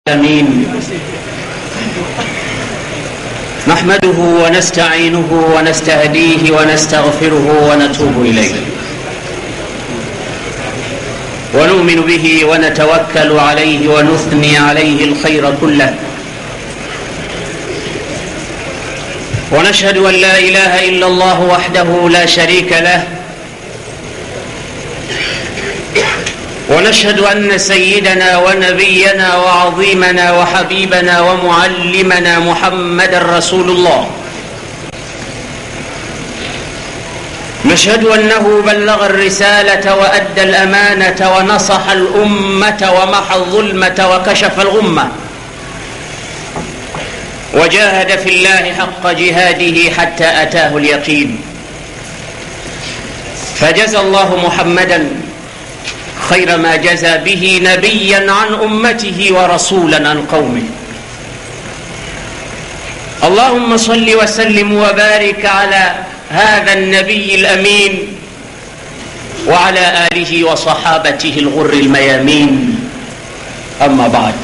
العالمين نحمده ونستعينه ونستهديه ونستغفره ونتوب إليه ونؤمن به ونتوكل عليه ونثني عليه الخير كله ونشهد أن لا إله إلا الله وحده لا شريك له ونشهد أن سيدنا ونبينا وعظيمنا وحبيبنا ومعلمنا محمد رسول الله نشهد أنه بلغ الرسالة وأدى الأمانة ونصح الأمة ومحى الظلمة وكشف الغمة وجاهد في الله حق جهاده حتى أتاه اليقين فجزى الله محمدا خير ما جزى به نبيا عن امته ورسولا عن قومه اللهم صل وسلم وبارك على هذا النبي الامين وعلى اله وصحابته الغر الميامين اما بعد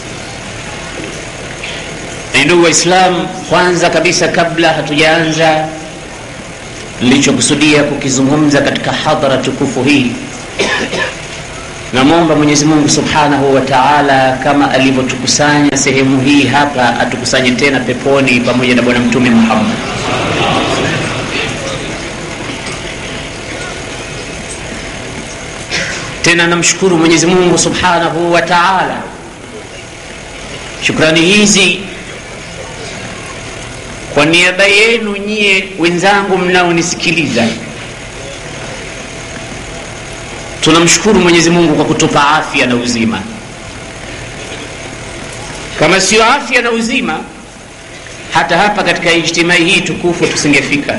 ndugu waislam kwanza kabisa kabla hatujaanza nilichokusudia kukizungumza katika hadhara tukufu hii namwomba mwenyezi mungu subhanahu wa taala kama alivyotukusanya sehemu hii hapa atukusanye tena peponi pamoja na bwana mtume muhammad tena namshukuru mwenyezi mungu subhanahu wa taala shukrani hizi kwa niaba yenu nyie wenzangu mnaonisikiliza tunamshukuru mwenyezi mungu kwa kutupa afya na uzima kama sio afya na uzima hata hapa katika ijtimai hii tukufu tusingefika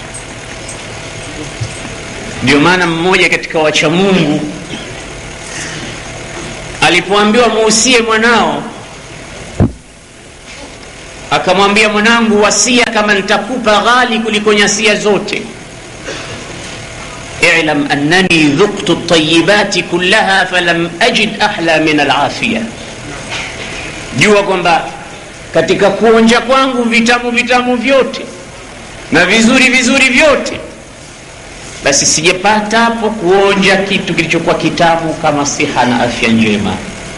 ndio maana mmoja katika wacha mungu alipoambiwa muusie mwanao akamwambia mwanangu wasia kama nitakupa ghali kuliko nyasia zote اعلم أنني ذقت الطيبات كلها فلم أجد أحلى من العافية jua kwamba katika kuonja kwangu vitamu vitamu vyote na vizuri vizuri vyote basi sijapata hapo kuonja kitu kilichokuwa kitamu kama siha na afya njema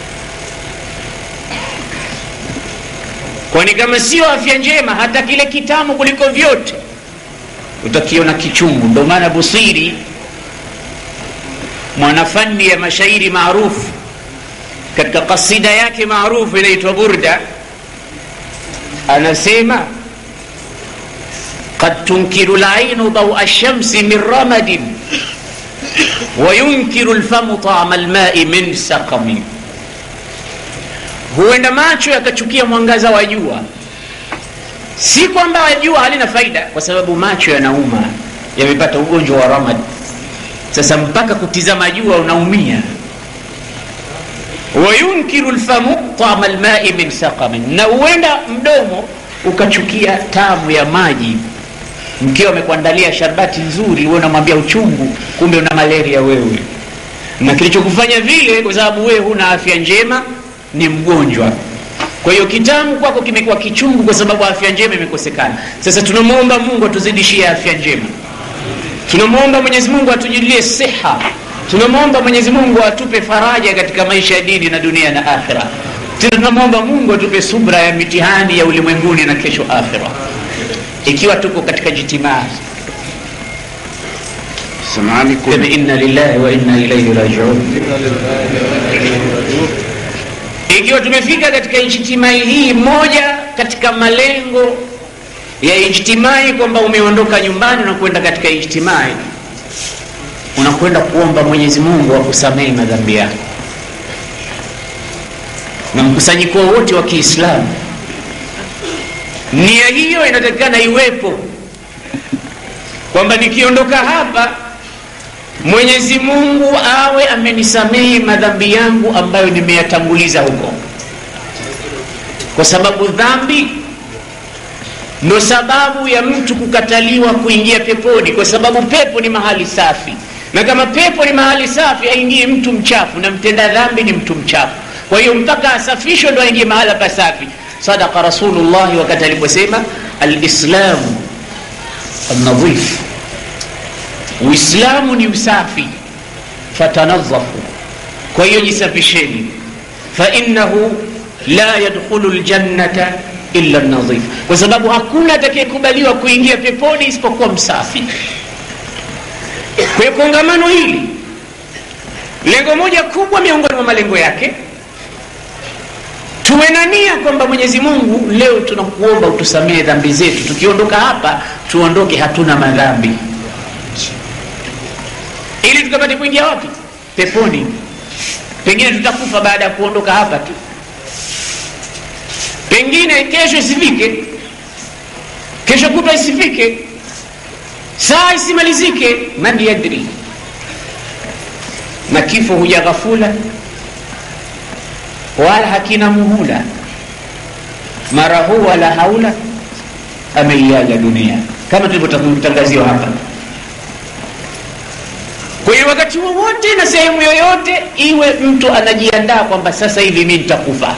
kwani kama sio afya njema hata kile kitamu kuliko vyote utakiona kichungu ndio maana busiri mwanafani ya mashairi maarufu katika kasida yake maarufu inaitwa burda anasema قد تنكر العين ضوء الشمس من رمد وينكر الفم طعم الماء من سقم huenda macho yakachukia mwangaza wa jua si kwamba jua halina faida kwa sababu macho yanauma yamepata ugonjwa wa ramad sasa mpaka kutizama jua unaumia wayunkiru lfamu tama lmai min saqamin na huenda mdomo ukachukia tamu ya maji mkiwa amekuandalia sharbati nzuri we unamwambia uchungu kumbe una malaria wewe na kilichokufanya vile kwa sababu wewe huna afya njema ni mgonjwa kwa hiyo kitamu kwako kimekuwa kichungu kwa sababu afya njema imekosekana sasa tunamwomba mungu atuzidishie afya njema tunamwomba mwenyezi mungu atujulie siha tunamwomba mwenyezi mungu atupe faraja katika maisha ya dini na dunia na akhira tunamwomba mungu atupe subra ya mitihani ya ulimwenguni na kesho akhira ikiwa tuko katika jitimaa sema inna lillahi wa inna ilaihi rajiun ikiwa tumefika katika ijtimai hii moja katika malengo ya ijtimai kwamba umeondoka nyumbani unakwenda katika ijtimai unakwenda kuomba mwenyezi mungu akusamehe madhambi yako na mkusanyiko wote wa kiislamu nia hiyo inatakikana iwepo kwamba nikiondoka hapa mwenyezi mungu awe amenisamehe madhambi yangu ambayo nimeyatanguliza huko kwa sababu dhambi ndo sababu ya mtu kukataliwa kuingia peponi kwa sababu pepo ni mahali safi na kama pepo ni mahali safi aingie mtu mchafu na mtenda dhambi ni mtu mchafu kwa hiyo mpaka asafishwe ndo aingie mahala pasafi sadaka rasulullahi wakati aliposema alislamu alnadhif uislamu ni usafi fatanadhafu kwa hiyo jisafisheni fainahu la yadkhulu ljannata illa nadhif kwa sababu hakuna atakayekubaliwa kuingia peponi isipokuwa msafi kwa hiyo kongamano hili lengo moja kubwa miongoni mwa malengo yake tuwe na nia kwamba mwenyezi mungu leo tunakuomba utusamehe dhambi zetu tukiondoka hapa tuondoke hatuna madhambi ili tukapate kuingia wapi peponi pengine tutakufa baada ya kuondoka hapa tu pengine kesho isifike kesho kutwa isifike saa isimalizike man yadri na kifo huja ghafula wala hakina muhula mara huu wala haula ameiaga dunia kama tulivyotangaziwa hapa kwa hiyo wakati wowote na sehemu yoyote iwe mtu anajiandaa kwamba sasa hivi mi nitakufa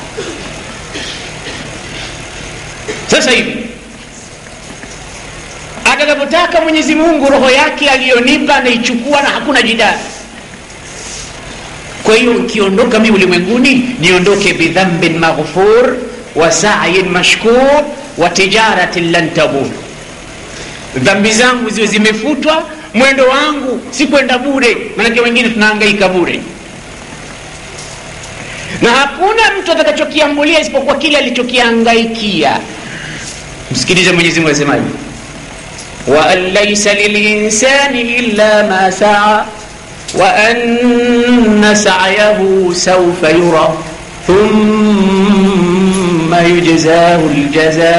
sasa hivi atakapotaka mwenyezi mungu roho yake aliyonipa anaichukua na hakuna jidani kwa hiyo ukiondoka mi ulimwenguni niondoke bidhambin maghfur wa sayin mashkur wa tijaratin lan tabur dhambi zangu ziwe zimefutwa mwendo wangu si kwenda bure manake wengine tunahangaika bure na hakuna mtu atakachokiambulia isipokuwa kile alichokiangaikia msikilize mwenyezi mungu asemaje waan laisa lilinsani illa ma saa وأن سعيه سوف يرى ثم يجزاه الجزاء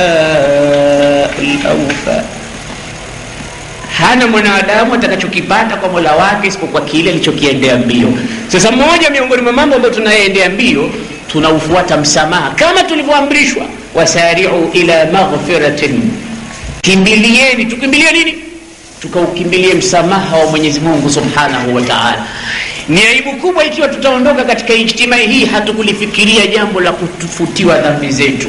الأوفى hana mwanadamu atakachokipata kwa mola wake isipokuwa kile alichokiendea mbio sasa moja miongoni mwa mambo ambayo tunayeendea mbio tunaufuata msamaha kama tulivyoamrishwa wasariu ila maghfiratin kimbilieni tukimbilie nini tukaukimbilie msamaha wa mwenyezi mungu subhanahu wa taala ni aibu kubwa ikiwa tutaondoka katika ijtimai hii hatukulifikiria jambo la kutufutiwa dhambi zetu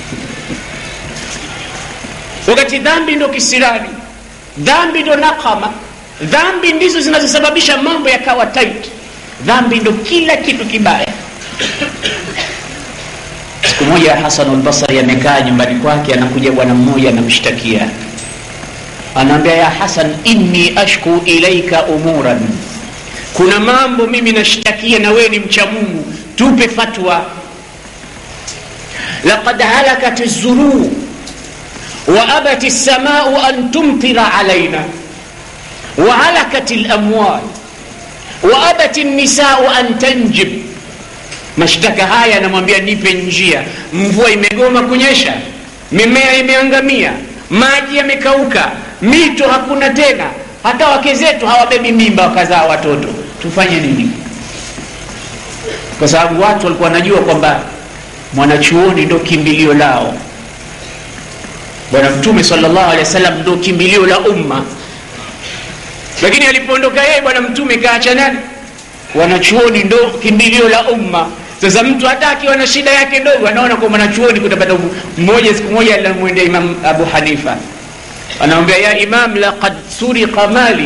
wakati dhambi ndo kisirani dhambi ndo nakama dhambi ndizo zinazosababisha mambo yakawa tight dhambi ndo kila kitu kibaya siku moja hasan lbasari amekaa nyumbani kwake anakuja bwana mmoja anamshtakia anaambia ya hasan inni ashku ilaika umuran kuna mambo mimi nashtakia na wewe ni mcha mungu tupe fatwa laqad halakat zuruu وأبت السماء أن تمطر علينا وهلكت الأموال وأبت النساء أن تنجب mashtaka haya anamwambia nipe njia mvua imegoma kunyesha mimea imeangamia maji yamekauka mito hakuna tena hata wake zetu hawabebi mimba wakazaa watoto tufanye nini kwa sababu watu walikuwa wanajua kwamba mwanachuoni ndo kimbilio lao bwana mtume salllahu alehi wa sallam ndo kimbilio la umma lakini alipoondoka yeye bwana mtume kaacha nani wanachuoni ndo kimbilio la umma sasa mtu hata akiwa na shida yake ndogo anaona kwa mwanachuoni kutapata mmoja siku moja alimwendea imam abu hanifa anamwambia ya imam laqad suriqa mali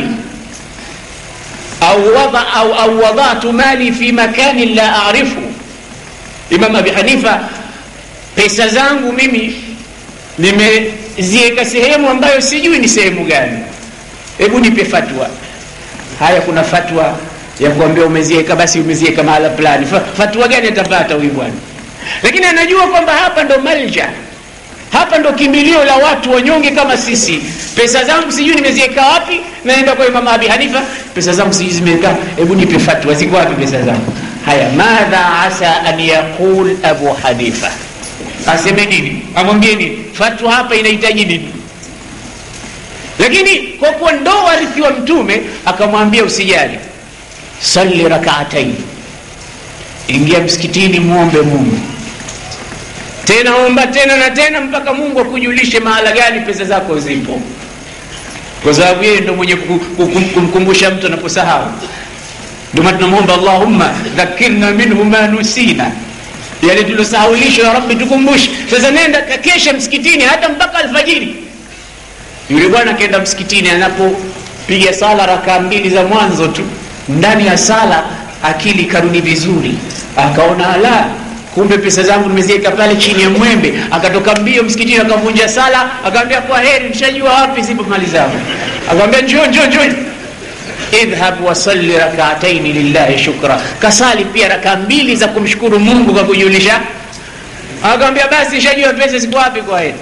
au wada, au, au wadatu mali fi makanin la arifu imam abi hanifa pesa zangu mimi nimeziweka sehemu ambayo sijui ni sehemu gani hebu nipe fatwa haya kuna fatwa ya kuambia umeziweka basi umeziweka mahala fulani fatwa gani atapata huyu bwana lakini anajua kwamba hapa ndo malja hapa ndo kimbilio la watu wanyonge kama sisi pesa zangu sijui nimeziweka wapi naenda kwa imam abi hanifa pesa zangu sijui zimeweka hebu nipe fatwa ziko wapi pesa zangu haya madha asa an yaqul abu hanifa aseme nini amwambie nini fatwa hapa inahitaji nini lakini kwa kuwa ndo warithi wa mtume akamwambia usijali salli rakaatain ingia msikitini muombe mungu tena omba tena na tena mpaka mungu akujulishe mahala gani pesa zako zipo kwa sababu yeye ndo mwenye kumkumbusha mtu anaposahau ndio maana tunamwomba allahumma dhakirna minhu ma nusina yale tuliosahulishwa ya rabbi tukumbushe sasa nenda kakesha msikitini hata mpaka alfajiri yule bwana akaenda msikitini anapopiga sala rakaa mbili za mwanzo tu ndani ya sala akili karudi vizuri akaona ala kumbe pesa zangu nimeziweka pale chini ya mwembe akatoka mbio msikitini akavunja sala akamwambia kwa heri mshajua wapi zipo mali zangu akamwambia njoo njoo njoo idhhab wasalli rakaataini lillahi shukra kasali pia rakaa mbili za kumshukuru mungu kwa kujulisha akamwambia basi shajua pesa ziko wapi kwa heri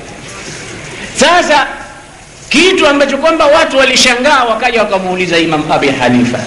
sasa kitu ambacho kwamba watu walishangaa wakaja wakamuuliza imam abi hanifa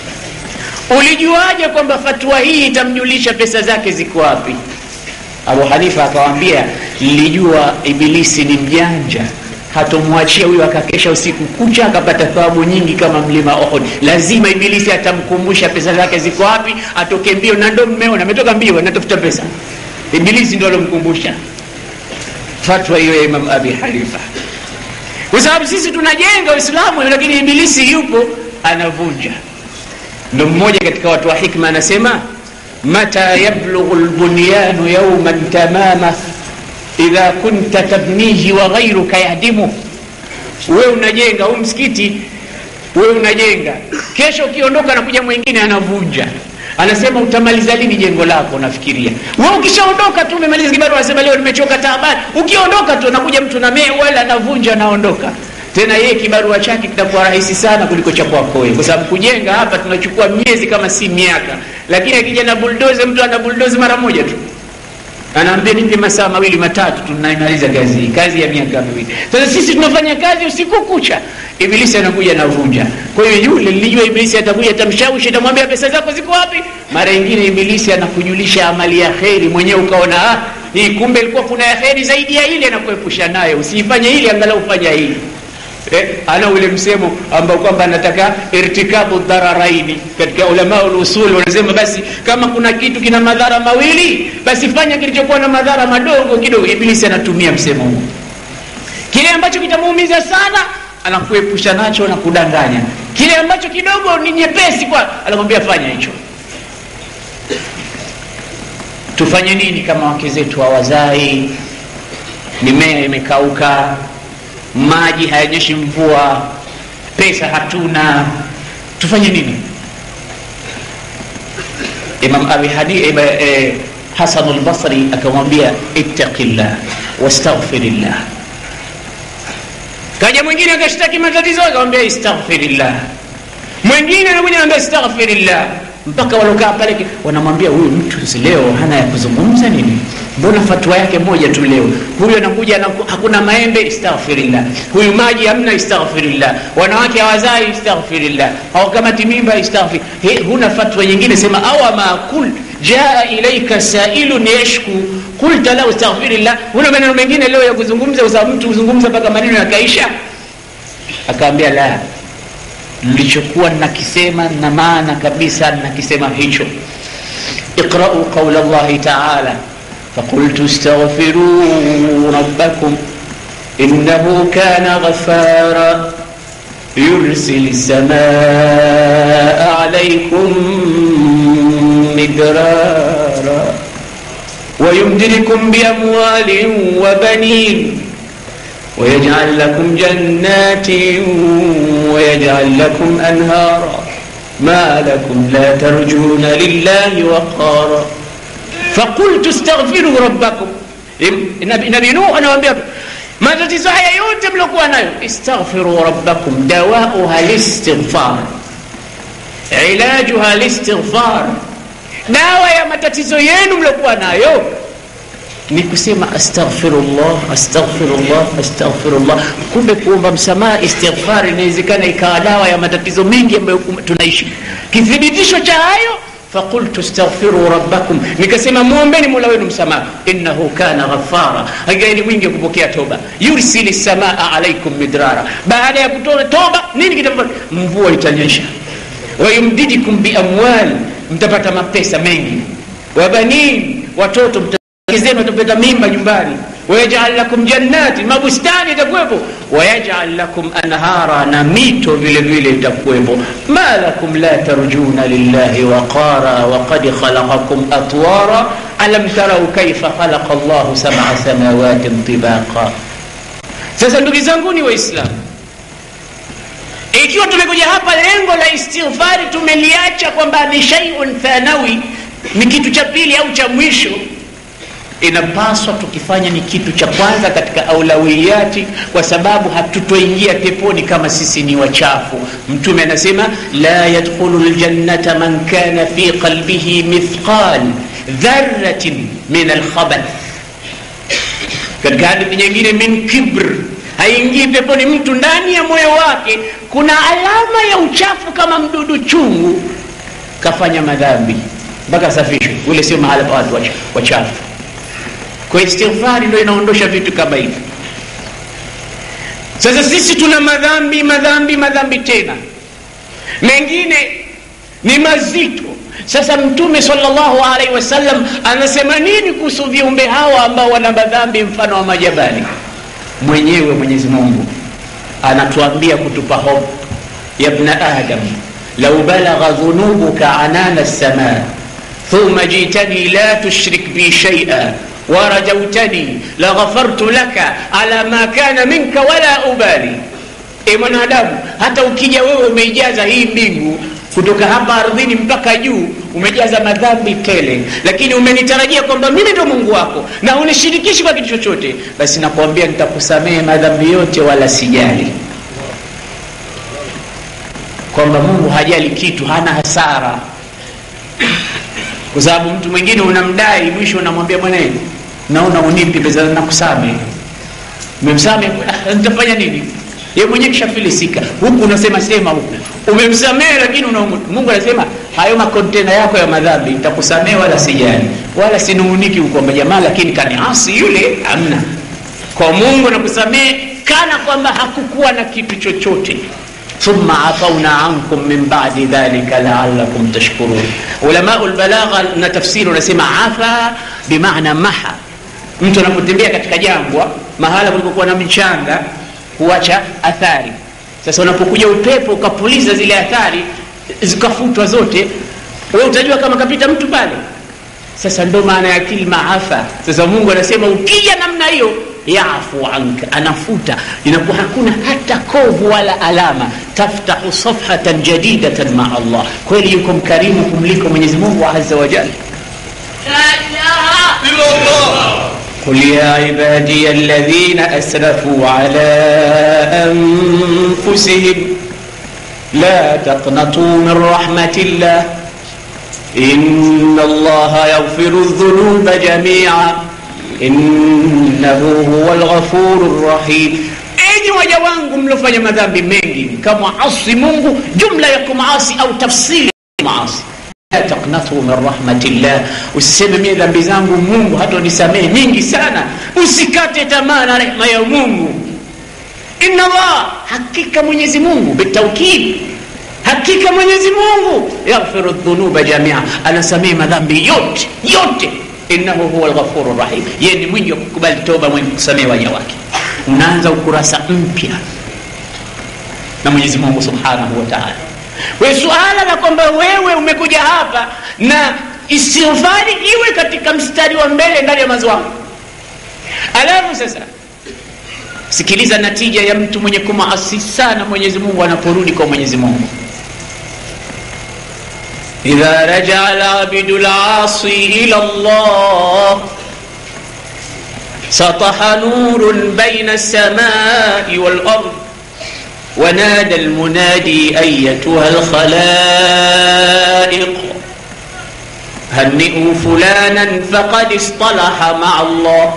ulijuaje kwamba fatwa hii itamjulisha pesa zake ziko wapi abu hanifa akawambia nilijua ibilisi ni mjanja hatomwachia huyo akakesha usiku kucha akapata thawabu nyingi kama mlima ohod lazima ibilisi atamkumbusha pesa zake ziko wapi atoke mbio na ndo mmeona ametoka mbio anatafuta pesa ibilisi ndo alomkumbusha fatwa hiyo ya imam abi hanifa kwa sababu sisi tunajenga uislamu lakini ibilisi yupo anavunja ndo mmoja katika watu wa hikma anasema mata yablughu lbunyanu yauman tamama idha kunta tabnihi wa ghairuka yahdimu we unajenga huu msikiti we unajenga kesho ukiondoka nakuja mwingine anavunja anasema utamaliza lini jengo lako nafikiria we ukishaondoka tu umemaliza kibaru anasema leo nimechoka taabani ukiondoka tu nakuja mtu na wala anavunja anaondoka tena yeye kibarua chake kitakuwa rahisi sana kuliko cha kwako wewe kwa sababu kujenga hapa tunachukua miezi kama si miaka lakini akija na buldoze mtu ana buldoze mara moja tu anaambia nipe masaa mawili matatu tunaimaliza kazi hii kazi ya miaka miwili sasa sisi tunafanya kazi usiku kucha ibilisi anakuja anavunja kwa hiyo yule nilijua ibilisi atakuja atamshawishi atamwambia pesa zako ziko wapi mara ingine ibilisi anakujulisha amali ya kheri mwenyewe ukaona ah, hii kumbe ilikuwa kuna ya kheri zaidi ya ile anakuepusha nayo usiifanye ili angalau ufanya hili eh, ana ule msemo ambao kwamba anataka irtikabu dhararaini katika ulama usul wanasema basi kama kuna kitu kina madhara mawili basi fanya kilichokuwa na madhara madogo kidogo ibilisi anatumia msemo huu kile ambacho kitamuumiza sana anakuepusha nacho na kudanganya kile ambacho kidogo ni nyepesi kwa anakwambia fanya hicho tufanye nini kama wake zetu hawazai mimea imekauka maji hayanyeshi mvua pesa hatuna tufanye nini imam abi hadi eh, hasan lbasri akamwambia ittaqillah wastaghfirillah kaja mwingine akashtaki matatizo akamwambia istaghfirillah mwingine anakuja anambia istaghfirillah mpaka walokaa pale wanamwambia huyu mtu leo hana ya kuzungumza nini mbona fatwa yake moja tu leo huyu anakuja na, hakuna maembe istaghfirillah huyu maji hamna istaghfirillah wanawake hawazai istaghfirillah hawakamati mimba istaghfir huna fatwa nyingine sema awama kul jaa ilaika sailun yashku qulta lahu istaghfirillah huna maneno mengine leo ya kuzungumza kwa sababu mtu huzungumza mpaka maneno yakaisha akaambia la nilichokuwa nakisema na maana kabisa nakisema hicho iqrau qaula llahi taala فقلت استغفروا ربكم إنه كان غفارا يرسل السماء عليكم مدرارا ويمددكم بأموال وبنين ويجعل لكم جنات ويجعل لكم أنهارا ما لكم لا ترجون لله وقارا فقلت استغفروا ربكم nabii nuh anawambia matatizo haya yote mliokuwa nayo istaghfiru rabbakum dawauha listighfar ilajuha listighfar dawa ya matatizo yenu mliokuwa nayo ni kusema astaghfirullah astaghfirullah astaghfirullah kumbe kuomba msamaha istighfar inawezekana ikawa dawa ya matatizo mengi ambayo tunaishi kithibitisho cha hayo فقلت استغفروا ربكم nikasema muombeni mola wenu msamaha innahu kana ghafara hakika ni mwingi wa kupokea toba yursili samaa alaikum midrara baada ya kutoa toba nini kitafanya mvua itanyesha wayumdidikum biamwal mtapata mapesa mengi wabanin watoto mtazenu watapata mimba nyumbani wayajal lakum jannati mabustani itakuwepo wayajal lakum anhara na mito vile vile itakuwepo ma lakum la tarjuna lillahi waqara waqad khalaqakum atwara alam tarau kaifa khalaqa llahu sab'a samawatin tibaqa sasa ndugu zanguni waislamu ikiwa tumekuja hapa lengo la istighfari tumeliacha kwamba ni shaiun thanawi ni kitu cha pili au cha mwisho inapaswa tukifanya ni kitu cha kwanza katika aulawiyati kwa sababu hatutoingia peponi kama sisi ni wachafu mtume anasema la yadkhulu ljannata man kana fi qalbihi mithqal dharatin min alkhabath katika hadithi nyingine min kibr haingii peponi mtu ndani ya moyo wake kuna alama ya uchafu kama mdudu chungu kafanya madhambi mpaka safishwe ule sio mahala pa watu wachafu kwa istighfari ndo inaondosha vitu kama hivi sasa sisi tuna madhambi madhambi madhambi tena mengine ni mazito sasa mtume salllahu alaihi wasallam anasema nini kuhusu viumbe hawa ambao wana madhambi mfano wa majabali mwenyewe mwenyezi mungu anatuambia kutupa hope ya bna adam lau balagha dhunubuka anana lsama thumma jitani la tushrik bi shaia warajautani laghafartu laka ala ma kana minka wala ubali e mwanadamu hata ukija wewe umeijaza hii mbingu kutoka hapa ardhini mpaka juu umejaza madhambi tele lakini umenitarajia kwamba mimi ndo mungu wako na unishirikishi kwa kitu chochote basi nakwambia nitakusamehe madhambi yote wala sijali kwamba mungu hajali kitu hana hasara kwa sababu mtu mwingine unamdai mwisho unamwambia mwanae naona unipi pesa nakusamehe umemsamehe nitafanya nini ye mwenyewe kishafilisika huku unasema sema huku umemsamehe lakini unaumut mungu anasema hayo makontena yako ya madhambi nitakusamehe wala sijali wala sinunguniki kwamba jamaa lakini kaniasi yule amna kwa mungu nakusamehe kana kwamba hakukuwa na kitu chochote thumma afauna ankum min badi dhalika laalakum tashkurun ulamau lbalagha na tafsiri unasema afa bimaana maha mtu anapotembea katika jangwa mahala kulikokuwa na mchanga huacha athari sasa unapokuja upepo ukapuliza zile athari zikafutwa zote we utajua kama kapita mtu pale sasa ndo maana ya kilma afa sasa mungu anasema ukija namna hiyo yafu anka anafuta inakuwa hakuna hata kovu wala alama taftahu safhatan jadidatan maa allah kweli yuko mkarimu kumliko mwenyezi mungu aza wajal قل يا عبادي الذين اسرفوا على انفسهم لا تقنطوا من رحمه الله ان الله يغفر الذنوب جميعا انه هو الغفور الرحيم enyi waja wangu mliofanya madhambi mengi mkamwasi mungu jumla ya kumaasi au tafsiri ya maasi la taknatu min rahmatillah usiseme mie dhambi zangu mungu hata unisamehe nyingi sana usikate tamaa na rehma ya mungu inna allah hakika mwenyezi mungu bitaukid hakika mwenyezi mungu yaghfiru dhunuba jamia anasamehe madhambi yote yote innahu huwa lghafuru rahim yeye ni mwingi wa kukubali toba mwenye kusamehe waja wake unaanza ukurasa mpya na mwenyezi mungu subhanahu wa taala we suala la kwamba wewe umekuja hapa na istighfari iwe katika mstari wa mbele ndani ya mazo wako alafu sasa sikiliza natija ya mtu mwenye kumaasi sana mwenyezi mungu anaporudi kwa mwenyezi mungu idha rajaa labidu lasi ila llah سطح نور بين السماء والأرض ونادى المنادي أيتها الخلائق هنئوا فلانا فقد اصطلح مع الله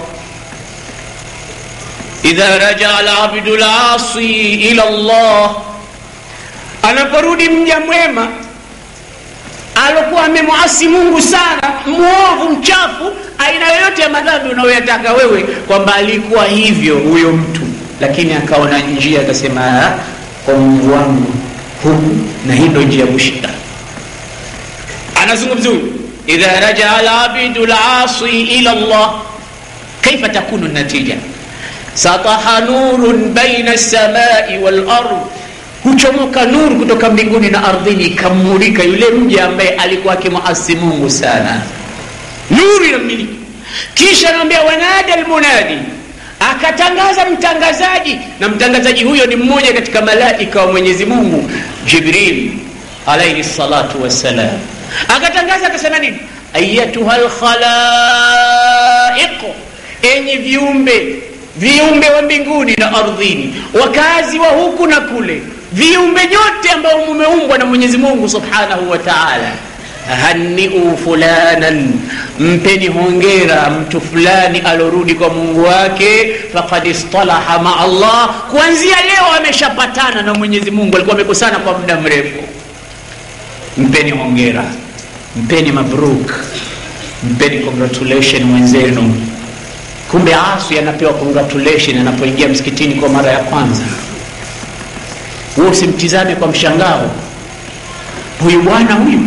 إذا رجع العبد العاصي إلى الله anaporudi mja mwema alokuwa amemwasi mungu sana mwovu mchafu aina yoyote ya madhambi unayoyataka wewe kwamba alikuwa hivyo huyo mtu lakini akaona njia akasema kwa mungu wangu huku na hii ndo njia ya kushika anazungumza huyu idha rajaa labidu lasi ila llah kaifa takunu natija sataha nurun baina lsamai walard huchomoka nuru kutoka mbinguni na ardhini ikamulika yule mja ambaye alikuwa akimwasi mungu sana nuru inamiliki kisha anaambia wanada lmunadi akatangaza mtangazaji na mtangazaji huyo ni mmoja katika malaika wa mwenyezi mungu jibril alaihi salatu wassalam akatangaza akasema nini ayatuha lkhalaiq enyi viumbe viumbe wa mbinguni na ardhini wakazi wa huku na kule viumbe nyote ambao mumeumbwa na mwenyezi mungu subhanahu wa taala haniu fulanan mpeni hongera mtu fulani alorudi kwa mungu wake fakad istalaha maa allah kuanzia leo ameshapatana na mwenyezi mungu alikuwa amekosana kwa muda mrefu mpeni hongera mpeni mabruk mpeni congratulation mwenzenu kumbe aswi anapewa congratulation anapoingia msikitini kwa mara ya kwanza huo usimtizame kwa mshangao huyu bwana huyu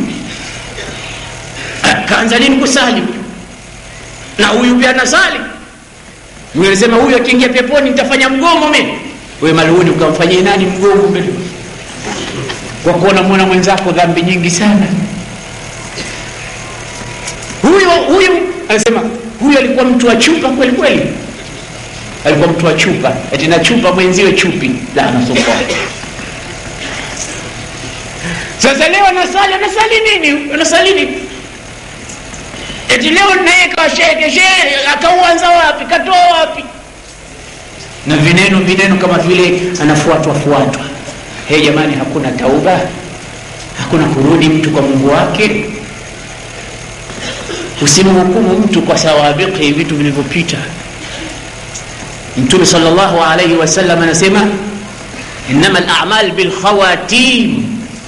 kaanza lini kusali na huyu pia nasali mnasema huyu akiingia peponi nitafanya mgomo mimi wewe maluni ukamfanyia nani mgomo mbele kwa kuona mwana mwenzako dhambi nyingi sana huyu huyu anasema huyu alikuwa mtu wa chupa kweli kweli alikuwa mtu wa chupa ati na chupa mwenziwe chupi la anasukoa sasa leo anasali anasali nini anasali nini eti leo naye kasheke shehe akauanza wapi katoa wapi na vineno vineno kama vile anafuatwa fuatwa he jamani hakuna tauba hakuna kurudi mtu kwa mungu wake usimhukumu mtu kwa sawabiki vitu vilivyopita mtume sal llahu alaihi wasallam anasema inama lamal bilkhawatim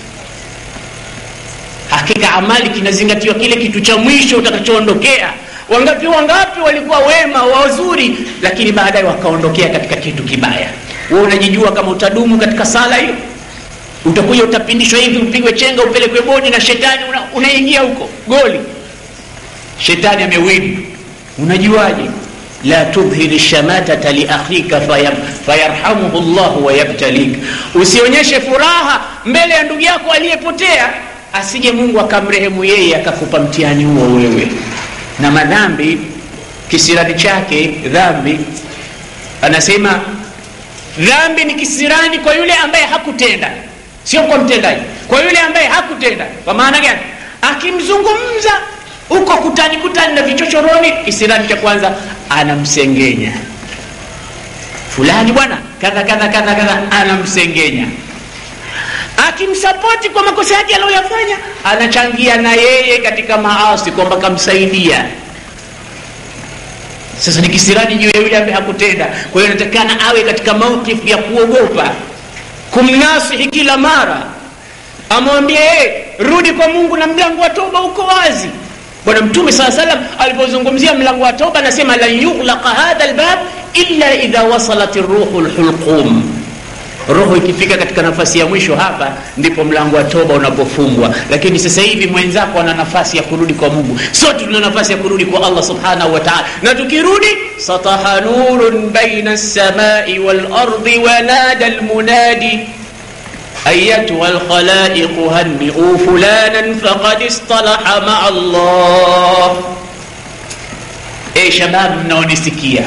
hakika amali kinazingatiwa kile kitu cha mwisho utakachoondokea wangapi wangapi walikuwa wema wazuri lakini baadaye wakaondokea katika kitu kibaya we unajijua kama utadumu katika sala hiyo utakuja utapindishwa hivi upigwe chenga upelekwe bodi na shetani unaingia una huko goli shetani amewini unajuaje la tudhhir shamatata liakhika fayarhamuhu llahu wayabtalik usionyeshe furaha mbele ya ndugu yako aliyepotea asije mungu akamrehemu yeye akakupa mtihani huo wewe na madhambi kisirani chake dhambi anasema dhambi ni kisirani kwa yule ambaye hakutenda sio kwa mtendaji kwa yule ambaye hakutenda kwa maana gani akimzungumza huko kutani kutani na vichochoroni kisirani cha kwanza anamsengenya fulani bwana kadha kadha kadha kadha anamsengenya akimsapoti kwa makosa yake aliyoyafanya anachangia na yeye katika maasi kwamba kamsaidia sasa ni kisirani juu ya yule ambaye hakutenda kwa hiyo inatakikana awe katika maukifu ya kuogopa kumnasihi kila mara amwambie hey, rudi kwa mungu na mlango wa toba uko wazi bwana mtume saa salam alipozungumzia mlango wa toba anasema lan yughlaqa hadha lbab illa idha wasalat ruhu lhulqum roho ikifika katika nafasi ya mwisho hapa ndipo mlango wa toba unapofungwa lakini sasa hivi mwenzako ana nafasi ya kurudi kwa mungu sote tuna nafasi ya kurudi kwa allah subhanahu wa taala na tukirudi sataha nurun baina lsamai walardi wanada lmunadi أيتها الخلائق هنئوا فلانا فقد اصطلح مع الله إيه شباب mnaonisikia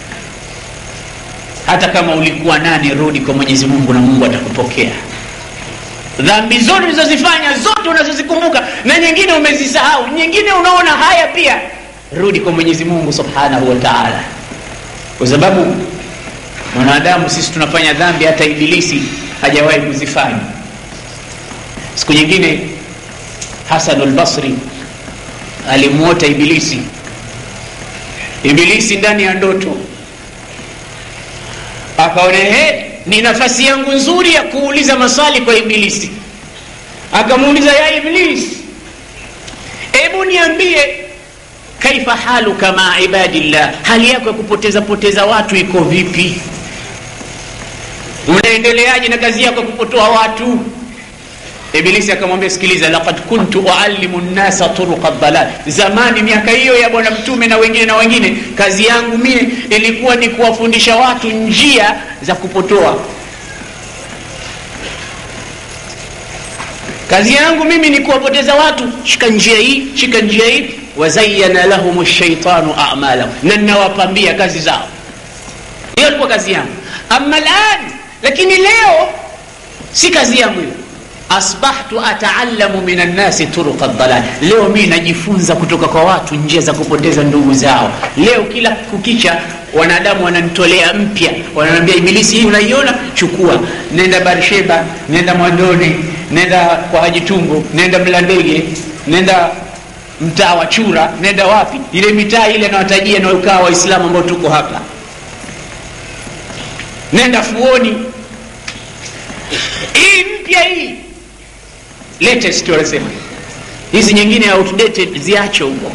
hata kama ulikuwa nani rudi kwa mwenyezi mungu na mungu atakupokea dhambi zote ulizozifanya zote unazozikumbuka na nyingine umezisahau nyingine unaona haya pia rudi kwa mwenyezi mungu subhanahu wa taala kwa sababu mwanadamu sisi tunafanya dhambi hata ibilisi hajawahi kuzifanya siku nyingine hasan lbasri alimwota ibilisi ibilisi ndani ya ndoto akaona he ni nafasi yangu nzuri ya kuuliza maswali kwa ibilisi akamuuliza ya iblisi hebu niambie kaifa haluka maa ibadillah hali yako ya kupoteza poteza watu iko vipi unaendeleaje na kazi yako ya kupotoa watu ibilisi akamwambia sikiliza lakad kuntu uallimu nnasa turuqa dalal zamani miaka hiyo ya bwana mtume na wengine na wengine kazi yangu mie ilikuwa ni kuwafundisha watu njia za kupotoa kazi yangu mimi ni kuwapoteza watu shika njia hii shika njia hii wazayana lahum shaitanu amalahum na ninawapambia kazi zao hiyo ilikuwa kazi yangu ama lan lakini leo si kazi yangu hiyo asbahtu ataalamu min annasi turuqa dalal leo mii najifunza kutoka kwa watu njia za kupoteza ndugu zao leo kila kukicha wanadamu wananitolea mpya wananiambia ibilisi hii unaiona chukua nenda barsheba nenda mwandoni nenda kwa haji tumbo nenda mlandege nenda mtaa wa chura nenda wapi ile mitaa ile nawatajia naokaa waislamu ambao tuko hapa nenda fuoni hii mpya hii latest wanasema hizi nyingine outdated ziache huko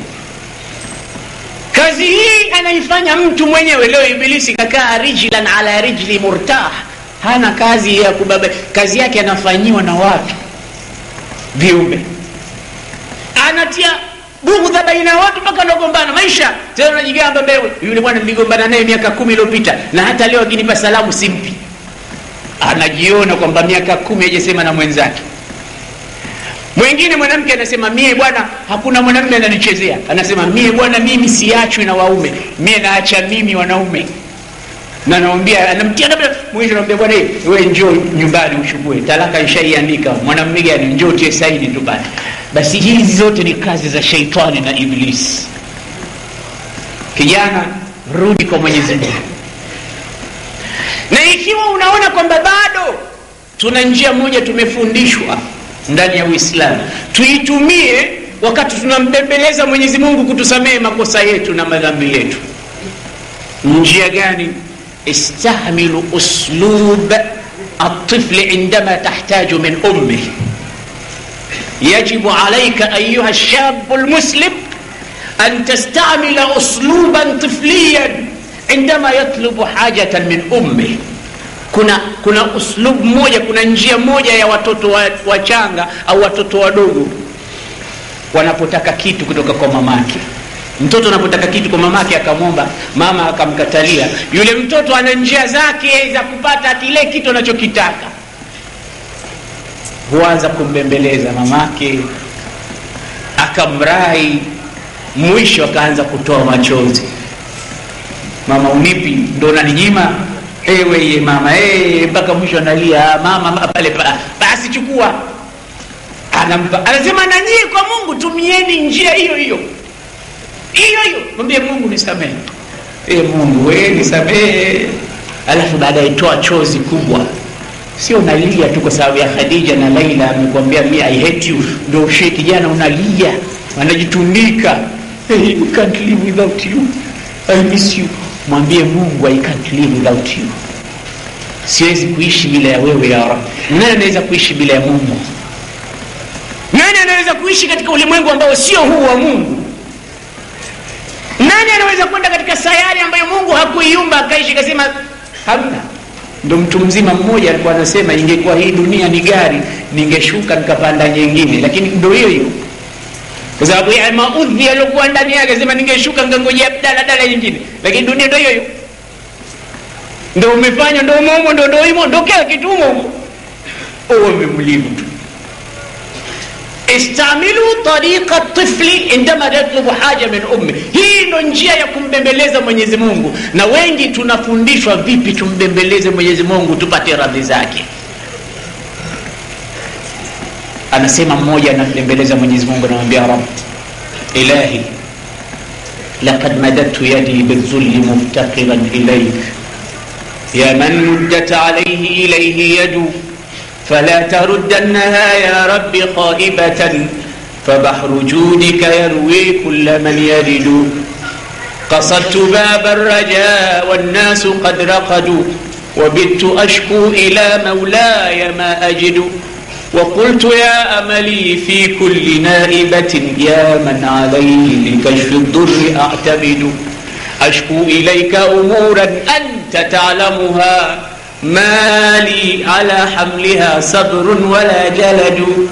kazi hii anaifanya mtu mwenyewe leo ibilisi kakaa rijlan ala rijli murtah hana kazi ya kubaba kazi yake anafanyiwa na watu viumbe anatia bugdha baina ya watu mpaka nagombana maisha tena unajigamba mbewe yule bwana niligombana naye miaka kumi iliyopita na hata leo akinipa salamu simpi anajiona kwamba miaka kumi ajasema na mwenzake mwingine mwanamke anasema mie bwana hakuna mwanamume ananichezea anasema mie bwana mimi siachwi na waume mie naacha mimi wanaume na naambia anamtia labda mwisho naambia bwana we njoo nyumbani uchukue talaka ishaiandika mwanamume gani njoo tie saini tu basi basi hizi zote ni kazi za sheitani na iblisi kijana rudi kwa mwenyezi mungu na ikiwa unaona kwamba bado tuna njia moja tumefundishwa ndani ya uislamu tuitumie wakati tunambembeleza mwenyezi mungu kutusamehe makosa yetu na madhambi yetu njia gani istahmilu uslub الطفل عندما تحتاج من امه يجب عليك ايها الشاب المسلم ان تستعمل اسلوبا طفليا عندما يطلب حاجه من امه kuna kuna uslub moja kuna njia moja ya watoto wachanga wa au watoto wadogo wanapotaka kitu kutoka kwa mamake mtoto anapotaka kitu kwa mamake akamwomba mama akamkatalia yule mtoto ana njia zake za kupata kile kitu anachokitaka huanza kumbembeleza mamake akamrai mwisho akaanza kutoa machozi mama unipi ndo naninyima ewe ye mama mpaka mwisho analia mama pale pa, basi chukua anampa anasema nanyie kwa mungu tumieni njia hiyo hiyo hiyo hiyo mwambie mungu nisamehe e mungu we nisamehe alafu baadaye toa chozi kubwa sio unalia tu kwa sababu ya khadija na laila amekwambia mi i hate you ndo ushie kijana unalia anajitundika hey, I can't live without you I miss you mwambie mungu i can't live without you siwezi kuishi bila ya wewe ya rab nani anaweza kuishi bila ya mungu nani anaweza kuishi katika ulimwengu ambao sio huu wa mungu nani anaweza kwenda katika sayari ambayo mungu hakuiumba akaishi kasema hamna ndo mtu mzima mmoja alikuwa anasema ingekuwa hii dunia ni gari ningeshuka nikapanda nyingine lakini ndo hiyo hiyo kwa sababu ya maudhi yaliokuwa ndani yake sema ningeshuka nikangojea daladala nyingine lakini dunia ndo hiyo hiyo ndo umefanya ndo umoumo ndo ndo imo ndo kila kitu umoumo uwe mlivu tu istamilu tariqa tifli indama yatlubu haja min ummi hii ndo njia ya kumbembeleza mwenyezi mungu na wengi tunafundishwa vipi tumbembeleze mwenyezi mungu tupate radhi zake anasema mmoja anambembeleza mwenyezi mungu anamwambia rab ilahi لقد مددت يدي بالذل مفتقرا إليك يا من مدت عليه إليه يد فلا تردنها يا رب خائبة فبحر جودك يروي كل من يرد قصدت باب الرجاء والناس قد رقدوا وبت أشكو إلى مولاي ما أجد وقلت يا أملي في كل نائبة يا من عليه لكشف الضر أعتمد أشكو إليك أمورا أنت تعلمها mali ala hamliha sabrun wala jaladu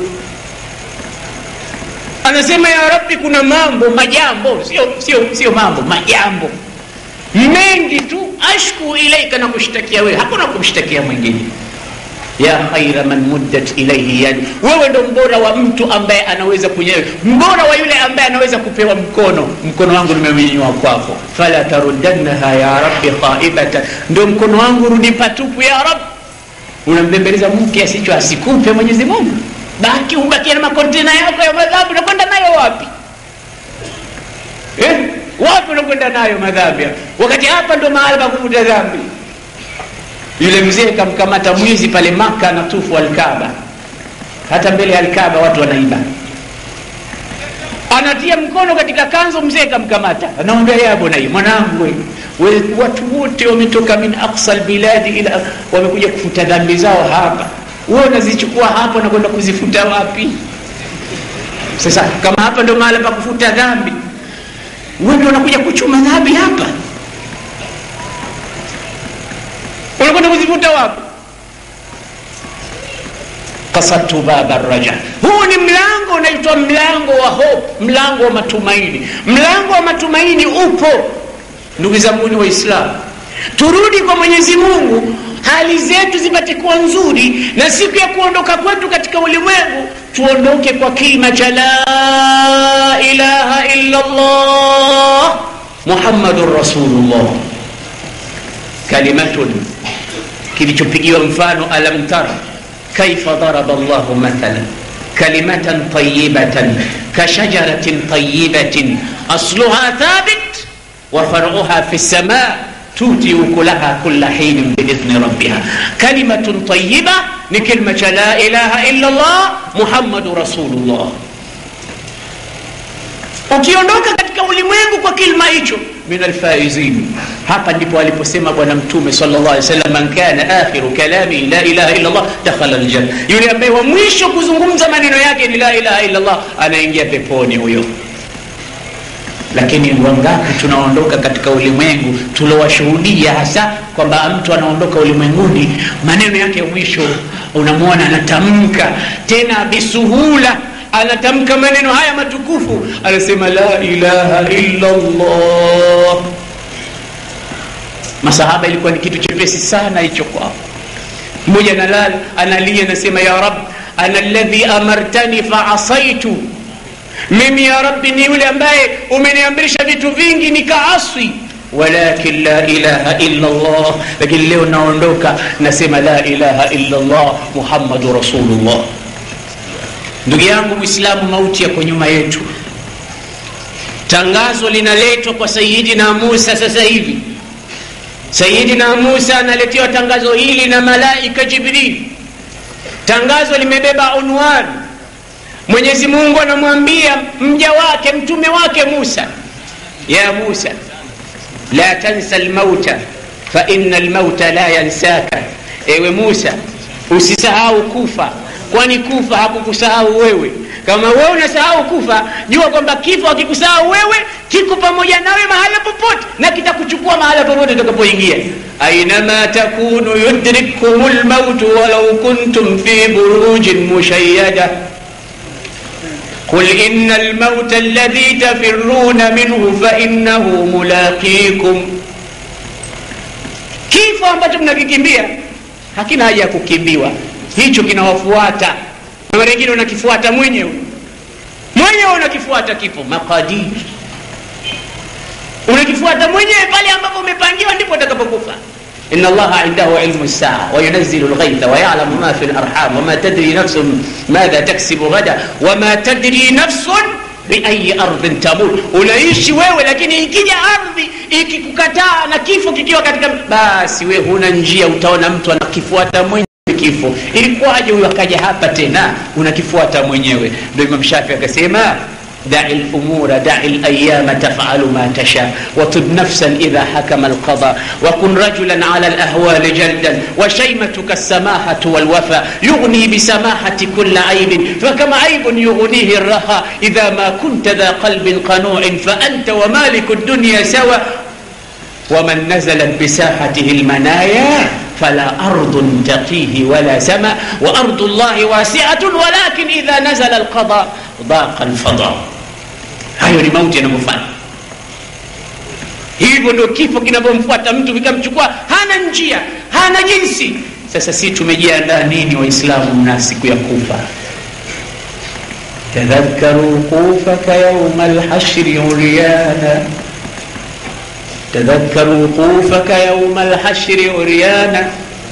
anasema ya rabbi kuna mambo majambo sio sio sio mambo majambo mengi tu ashku ilaika na kushtakia wewe hakuna kumshtakia mwingine ya khaira man muddat ilaihi yadi wewe ndo mbora wa mtu ambaye anaweza kunyewe mbora wa yule ambaye anaweza kupewa mkono mkono wangu nimeunyanyua kwako fala taruddannaha ya rabbi khaibatan ndo mkono wangu rudi patupu ya rab unambembeleza mke asicho asikupe mwenyezi mungu baki ubakie na makontena yako ya madhabu unakwenda nayo wapi eh? wapi unakwenda nayo madhambi wakati hapa ndo mahala pa kuvuta dhambi yule mzee kamkamata mwizi pale maka anatufu alkaba hata mbele ya alkaba watu wanaiba anatia mkono katika kanzo mzee kamkamata anaambia ya bunai mwanangu we, we, watu wote wametoka min aqsa lbiladi ila wamekuja kufuta dhambi zao hapa wewe unazichukua hapo na kwenda kuzifuta wapi sasa kama hapa ndo mahala pa kufuta dhambi wewe ndio unakuja kuchuma dhambi hapa unakwenda kuzifuta wapi kasatu baba raja huu ni mlango unaitwa mlango wa hope mlango wa matumaini mlango wa matumaini upo ndugu zanguni waislamu turudi kwa mwenyezi mungu hali zetu zipate kuwa nzuri na siku ya kuondoka kwetu katika ulimwengu tuondoke kwa kilima cha la ilaha illa llah muhammadun rasulullah kalimatun kilichopigiwa mfano alam tara kaifa daraba llahu mathala kalimatan tayibatan kashajaratin tayibatin asluha thabit wa faruha fi lsama tuti ukulaha kula hinin biidhni rabbiha kalimatun tayiba ni kilma cha la ilaha illa llah muhammadu rasulullah ukiondoka katika ulimwengu kwa kilma hicho min alfaizin hapa ndipo aliposema bwana mtume salllah alih wasallam man kana akhiru kalami la ilaha illa llah dakhala ljanna yule ambaye wa mwisho kuzungumza maneno yake ni la ilaha illa llah anaingia peponi huyo lakini wangapi tunaondoka katika ulimwengu tuliowashuhudia hasa kwamba mtu anaondoka ulimwenguni maneno yake ya mwisho unamwona anatamka tena bisuhula anatamka maneno haya matukufu anasema la ilaha illa llah masahaba ilikuwa ni kitu chepesi sana hicho kwao mmoja analala analia anasema ya rab ana ladhi amartani faasaitu mimi ya rabbi ni yule ambaye umeniamrisha vitu vingi nikaaswi walakin la ilaha illa llah lakini leo naondoka nasema la ilaha illa llah muhammadu rasulullah ndugu yangu mwislamu mauti yako nyuma yetu tangazo linaletwa kwa sayidina musa sasa hivi sayidina musa analetewa tangazo hili na malaika jibril tangazo limebeba unwan mwenyezi mungu anamwambia mja wake mtume wake musa ya musa la tansa lmauta faina lmauta la yansaka ewe musa usisahau kufa kwani kufa hakukusahau wewe kama wewe unasahau kufa jua kwamba kifo hakikusahau wewe kiko pamoja nawe mahala popote na kitakuchukua mahala popote utakapoingia ainama takunu yudrikkum lmautu walau kuntum fi burujin mushayada قل إن الموت الذي تفرون منه فإنه ملاقيكم kifo ambacho mnakikimbia hakina haja ya kukimbiwa hicho kinawafuata na mara ingine unakifuata mwenyewe mwenyewe unakifuata kifo maqadir unakifuata mwenyewe pale ambapo umepangiwa ndipo utakapokufa إن الله عنده علم الساعة وينزل الغيث ويعلم ما في الأرحام وما تدري نفس ماذا تكسب غدا وما تدري نفس biayi ardhin tamut unaishi wewe lakini ikija ardhi ikikukataa na kifo kikiwa katika basi we huna njia utaona mtu anakifuata mwenyewe kifo ilikuwaje huyo akaja hapa tena unakifuata mwenyewe ndo imam shafi akasema دع الأمور دع الأيام تفعل ما تشاء وطب نفسا إذا حكم القضاء وكن رجلا على الأهوال جلدا وشيمتك السماحة والوفاء يغني بسماحة كل عيب فكم عيب يغنيه الرخاء إذا ما كنت ذا قلب قنوع فأنت ومالك الدنيا سوى ومن نزلت بساحته المنايا fala ardun taqihi wala sama wa ardu llahi wasiatun walakin idha nazala alqada daqa alfada hayo ni mauti yanavyofanya hivyo ndio kifo kinavyomfuata mtu vikamchukua hana njia hana jinsi sasa si tumejiandaa nini waislamu na siku ya kufa tadhakaru wuqufaka yauma lhashri uryana تذكر وقوفك يوم الحشر عريانا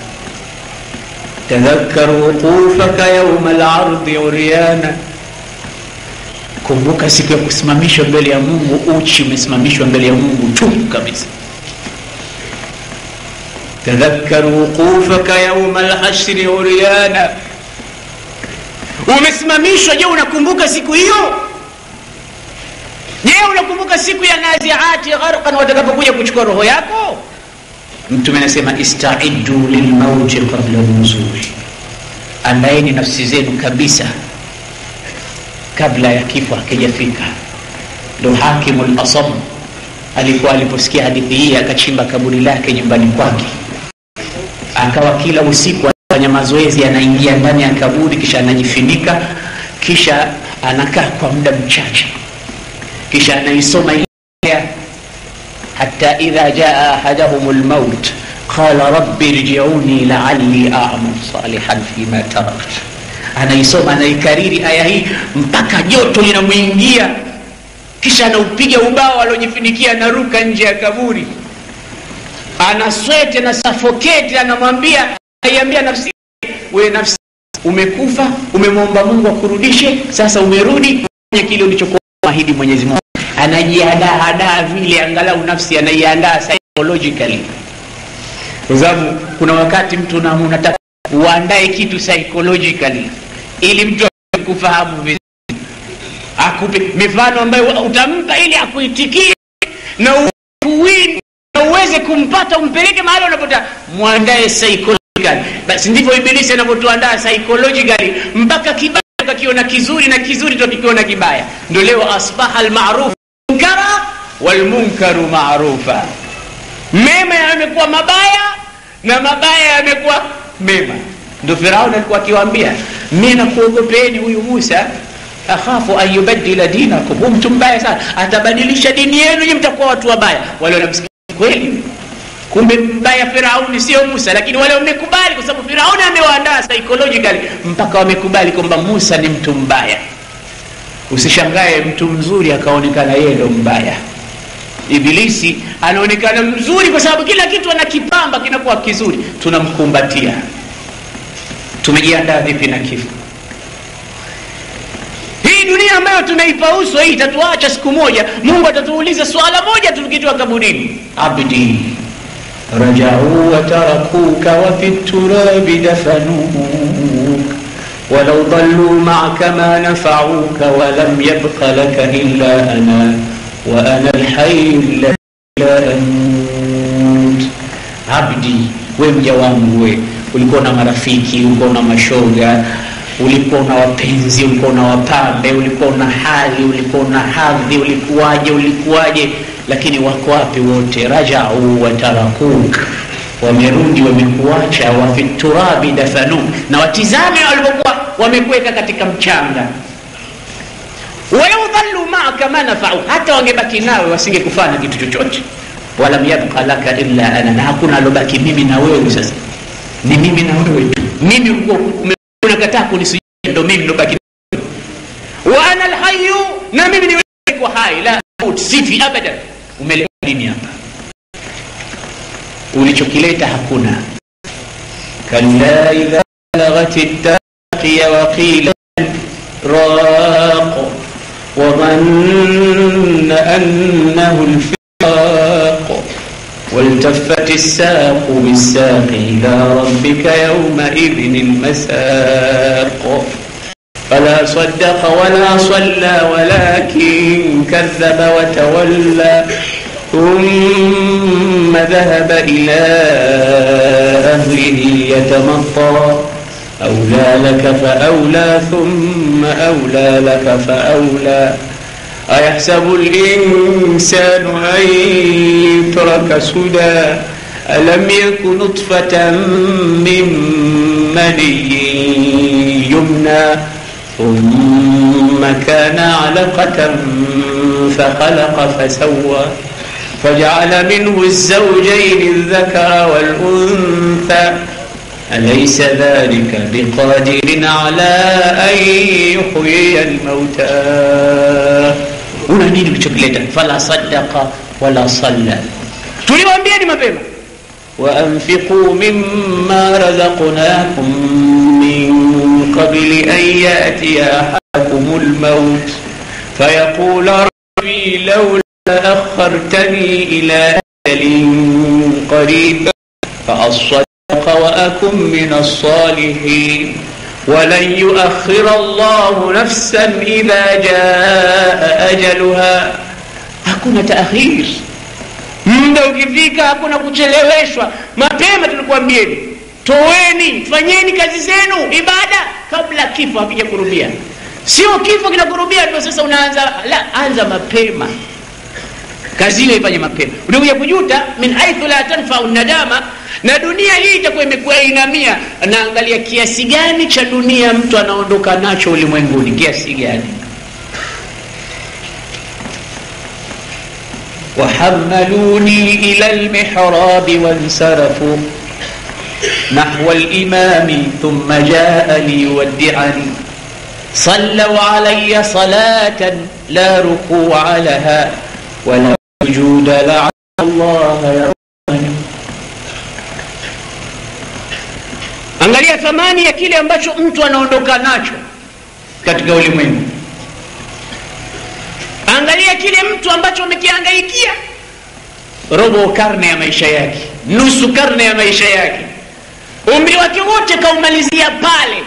تذكر وقوفك يوم العرض عريانا kumbuka siku ya kusimamishwa mbele ya mungu uchi umesimamishwa mbele ya mungu tu kabisa tadhakar wuqufaka yauma lhashri uryana umesimamishwa je unakumbuka siku hiyo je unakumbuka siku ya naziati gharqan watakapokuja kuchukua roho yako mtume anasema istaidu lilmauti qabla nuzuli andaeni nafsi zenu kabisa kabla ya kifo hakijafika ndo hakimu lasam alikuwa aliposikia hadithi hii akachimba kaburi lake nyumbani kwake akawa kila usiku anafanya mazoezi anaingia ndani ya kaburi kisha anajifinika kisha anakaa kwa muda mchache kisha anaisoma ile hata idha jaa ahadahum lmaut qala rabbi rjiuni laali amal salihan fima tarakt anaisoma anaikariri aya hii mpaka joto linamwingia kisha anaupiga ubao aliojifinikia anaruka nje ya kaburi anaswete na safoketi anamwambia aiambia nafsi we nafsi umekufa umemwomba mungu akurudishe sasa umerudi fanya kile ulichokuwa ahidi mwenyezi mungu anajiandaa hadaa vile angalau nafsi anaiandaa psychologically kwa sababu kuna wakati mtu na unataka uandae kitu psychologically ili mtu akufahamu vizuri akupe mifano ambayo utampa ili akuitikie na uwini na uweze kumpata umpeleke mahali unapotaka mwandae psychologically basi ndivyo ibilisi anavyotuandaa psychologically mpaka kibaya tukakiona kizuri na kizuri tukakiona kibaya ndo leo asbaha almaruf munkara walmunkaru marufa mema yamekuwa mabaya na mabaya yamekuwa mema ndo firaun alikuwa akiwaambia mi nakuogopeni huyu musa akhafu an yubadila dinakum hu mtu mbaya sana atabadilisha dini yenu nyi mtakuwa watu wabaya wale wanamsikia kweli kumbe mbaya firauni sio musa lakini wale wamekubali kwa sababu firauni amewaandaa psychologically mpaka wamekubali kwamba musa ni mtu mbaya usishangae mtu mzuri akaonekana yeye ndo mbaya ibilisi anaonekana mzuri kwa sababu kila kitu anakipamba kinakuwa kizuri tunamkumbatia tumejiandaa vipi na kifo hii dunia ambayo tunaipa uso hii itatuacha siku moja mungu atatuuliza swala moja tukitoa kaburini abdi rajau watarakuka wafi turabi dafanuk ولو ضلوا معك ما نفعوك ولم يبق لك إلا أنا وأنا الحي الذي لا أموت عبدي we mja wangu we ulikuwa na marafiki ulikuwa na mashoga ulikuwa na wapenzi ulikuwa na wapambe ulikuwa na hali ulikuwa na hadhi ulikuwaje ulikuwaje lakini wako wapi wote rajau watarakuk wamerudi wamekuacha wafiturabi dafanu na watizame walivyokuwa wamekuweka katika mchanga walau dhallu maaka ma nafau hata wangebaki nawe wasingekufanya kitu chochote walam yabqa laka illa ana na hakuna alobaki mimi na wewe sasa ni mimi na wewe tu mimi ulikuwa unakataa kunisujudia ndo mimi nobaki wa ana alhayu na mimi ni kwa hai la maut sifi abadan umeleta nini hapa ulichokileta hakuna kalla idha balaghat التاقي وقيل راق وظن أنه الفراق والتفت الساق بالساق إلى ربك يومئذ المساق فلا صدق ولا صلى ولكن كذب وتولى ثم ذهب إلى أهله يتمطى أولى لك فأولى ثم أولى لك فأولى أيحسب الإنسان أن يترك سدى ألم يك نطفة من مني يمنى ثم كان علقة فخلق فسوى فجعل منه الزوجين الذكر والأنثى أليس ذلك بقادر على أن يحيي الموتى una nini ulichokileta fala sadaka wala salla tuliwaambieni mapema waanfiquu mima razaqnakum min qabli an yatiya ahadakum lmaut fayaqula rabbi laula akhartani ila ajalin qariba فأصدق وأكن من الصالحين ولن يؤخر الله نفسا إذا جاء أجلها hakuna taakhir muda ukifika hakuna kucheleweshwa mapema tulikuambieni toweni fanyeni kazi zenu ibada kabla kifo hakija kurubia sio kifo kinakurubia ndio sasa unaanza la anza mapema kazi ile ifanye mapema utakuja kujuta min haithu la tanfau nadama na dunia hii itakuwa imekuwa inamia naangalia kiasi gani cha dunia mtu anaondoka nacho ulimwenguni kiasi gani وحملوني إلى المحراب وانصرفوا نحو الإمام ثم جاء ليودعني صلوا علي صلاة لا ركوع لها ولا سجود لعل الله يرحمني angalia thamani ya kile ambacho mtu anaondoka nacho katika ulimwengu angalia kile mtu ambacho amekihangaikia robo karne ya maisha yake nusu karne ya maisha yake umri wake wote kaumalizia pale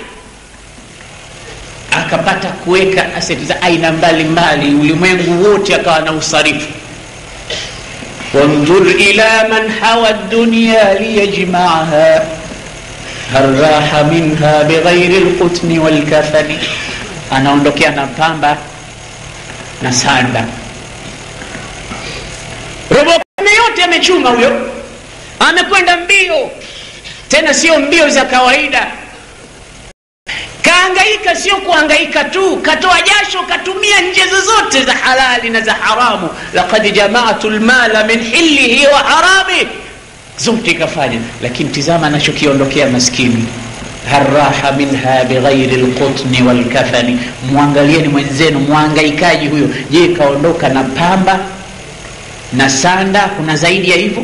akapata kuweka aseti za aina mbalimbali ulimwengu wote akawa na usarifu وانظر إلى من حوى الدنيا ليجمعها هل راح منها بغير القتن والكفن anaondokea na pamba na sanda robo karne yote amechuma huyo amekwenda mbio tena sio mbio za kawaida kaangaika sio kuangaika tu katoa jasho katumia nje zozote za halali na za haramu laqad jamaatu lmala min hilihi wa harami zote ikafanya lakini tizama anachokiondokea maskini haraha minha bighairi lqutni walkafani mwangalieni mwenzenu mwangaikaji huyo je kaondoka na pamba na sanda kuna zaidi ya hivyo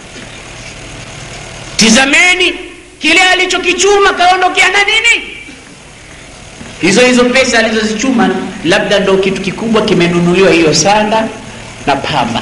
tizameni kile alichokichuma kaondokea na nini hizo hizo pesa alizozichuma labda ndo kitu kikubwa kimenunuliwa hiyo sanda na pamba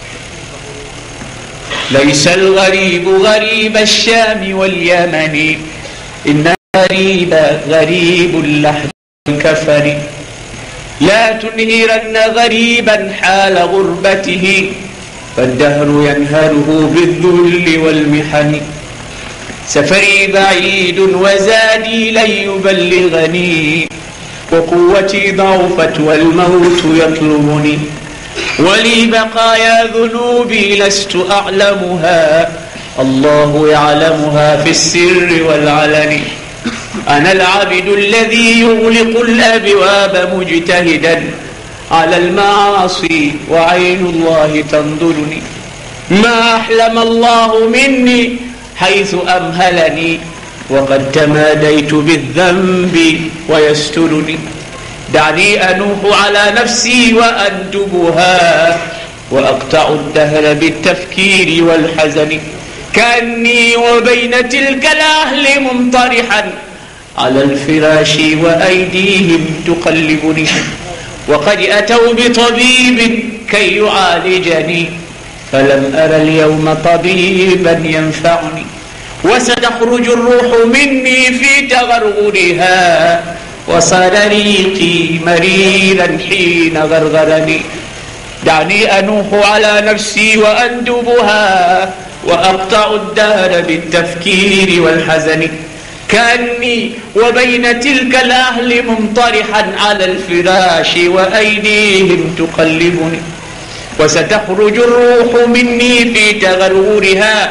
laisa lgharibu ghariba lshami walyamani ina ghariba gharibu lahdi lkafari لا تنهرن غريبا حال غربته فالدهر ينهره بالذل والمحن سفري بعيد وزادي لن يبلغني وقوتي ضعفت والموت يطلبني ولي بقايا ذنوبي لست أعلمها الله يعلمها في السر والعلن أنا العبد الذي يغلق الأبواب مجتهدا على المعاصي وعين الله تنظرني ما أحلم الله مني حيث أمهلني وقد تماديت بالذنب ويسترني دعني أنوح على نفسي وأندبها وأقطع الدهر بالتفكير والحزن كأني وبين تلك الأهل ممطرحا على الفراش وأيديهم تقلبني وقد أتوا بطبيب كي يعالجني فلم أر اليوم طبيبا ينفعني وستخرج الروح مني في تغرغرها وصار ريقي مريرا حين غرغرني دعني أنوح على نفسي وأندبها وأقطع الدهر بالتفكير والحزن كأني وبين تلك الأهل ممطرحا على الفراش وأيديهم تقلبني وستخرج الروح مني في تغرورها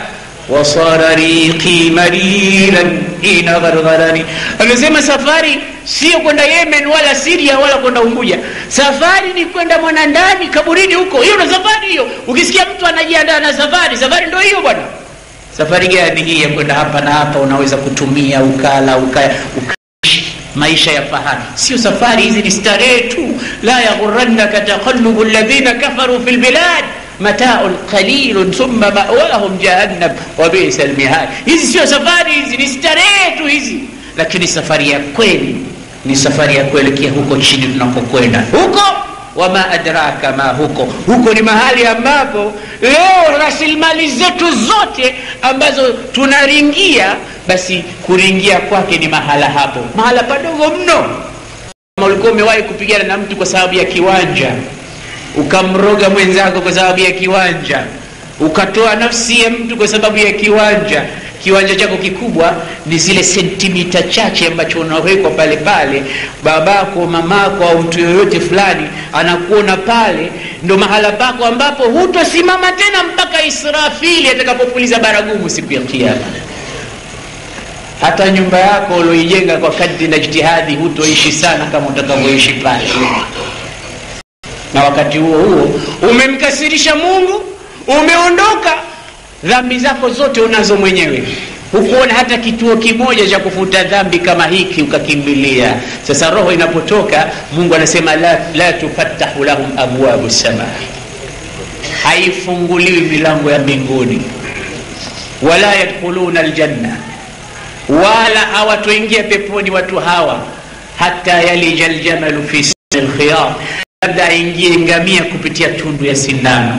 wasara riqi mariran ina ghargharani amesema safari sio kwenda yemen wala siria wala kwenda unguja safari ni kwenda mwanandani kaburini huko hiyo ndo safari hiyo ukisikia mtu anajiandaa na safari safari ndo hiyo bwana safari gani hii ya kwenda hapa na hapa unaweza kutumia ukala ukaya ukaishi maisha ya fahari sio safari hizi ni starehe tu la yaghurannaka taqallubu alladhina kafaru fi lbilad mataun qalilun thumma mawahum jahannam wa bisa lmihad hizi sio safari hizi ni starehe tu hizi lakini safari ya kweli ni safari ya kuelekea huko chini tunakokwenda huko wama adraka ma huko huko ni mahali ambapo leo rasilimali zetu zote ambazo tunaringia basi kuringia kwake ni mahala hapo mahala padogo mno kama ulikuwa umewahi kupigana na mtu kwa sababu ya kiwanja ukamroga mwenzako kwa sababu ya kiwanja ukatoa nafsi ya mtu kwa sababu ya kiwanja kiwanja chako kikubwa ni zile sentimita chache ambacho unawekwa pale pale babako mamako au mtu yoyote fulani anakuona pale ndo mahala pako ambapo hutosimama tena mpaka israfili atakapopuliza baragumu siku ya kiama hata nyumba yako ulioijenga kwa kadri na jitihadi hutoishi sana kama utakavyoishi pale na wakati huo huo umemkasirisha mungu umeondoka dhambi zako zote unazo mwenyewe hukuona hata kituo kimoja cha kufuta dhambi kama hiki ukakimbilia sasa roho inapotoka mungu anasema la, la tufattahu lahum abwabu sama haifunguliwi milango ya mbinguni wala yadkhuluna aljanna wala hawatoingia peponi watu hawa hata yalija ljamalu fi lkhiyar labda aingie ngamia kupitia tundu ya sindano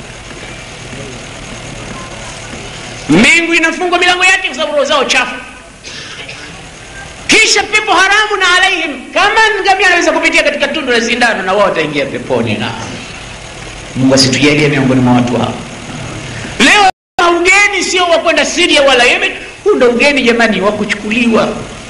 mbingu inafungwa milango yake kwa sababu roho zao chafu kisha pepo haramu na alaihim kama ngamia anaweza kupitia katika tundu la sindano na wao wataingia peponi na mungu asitujalie miongoni mwa watu hao leo ugeni sio wa kwenda siria wala yemen huu ndo ugeni jamani wa kuchukuliwa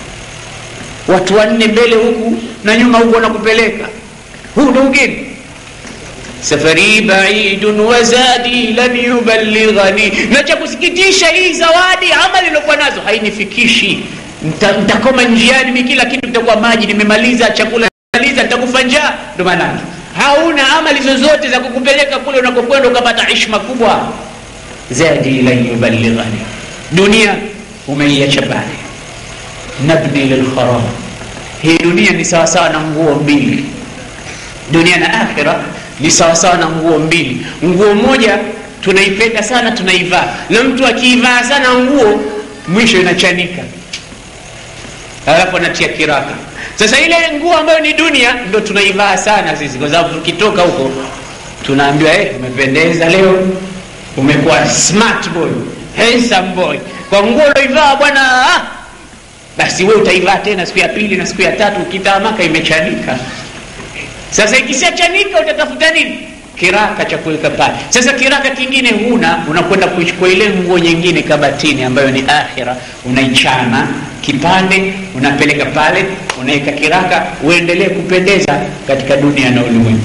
watu wanne mbele huku na nyuma huku wanakupeleka huu ndo ugeni safari baidun wazadi lan yubalighani na cha kusikitisha hii zawadi amali iliokuwa nazo hainifikishi ntakoma njiani mi kila kitu kitakuwa maji nimemaliza chakula maliza nitakufa njaa ndo maanake hauna amali zozote za kukupeleka kule unakokwenda ukapata ishma kubwa zadi lan yubalighani dunia umeiacha pale nabni lilkharab hii dunia ni sawasawa na nguo mbili dunia na akhira ni sawasawa na nguo mbili nguo moja tunaipenda sana tunaivaa na mtu akiivaa sana nguo mwisho inachanika alafu anatia kiraka sasa ile nguo ambayo ni dunia ndo tunaivaa sana sisi kwa sababu tukitoka huko tunaambiwa hey, umependeza leo umekuwa smart boy handsome boy kwa nguo uloivaa bwana ah! basi we utaivaa tena siku ya pili na siku ya tatu ukitamaka imechanika sasa ikishachanika utatafuta nini kiraka cha kuweka pale sasa kiraka kingine huna unakwenda kuichukua ile nguo nyingine kabatini ambayo ni akhira unaichana kipande unapeleka pale unaweka kiraka uendelee kupendeza katika dunia na ulimwengu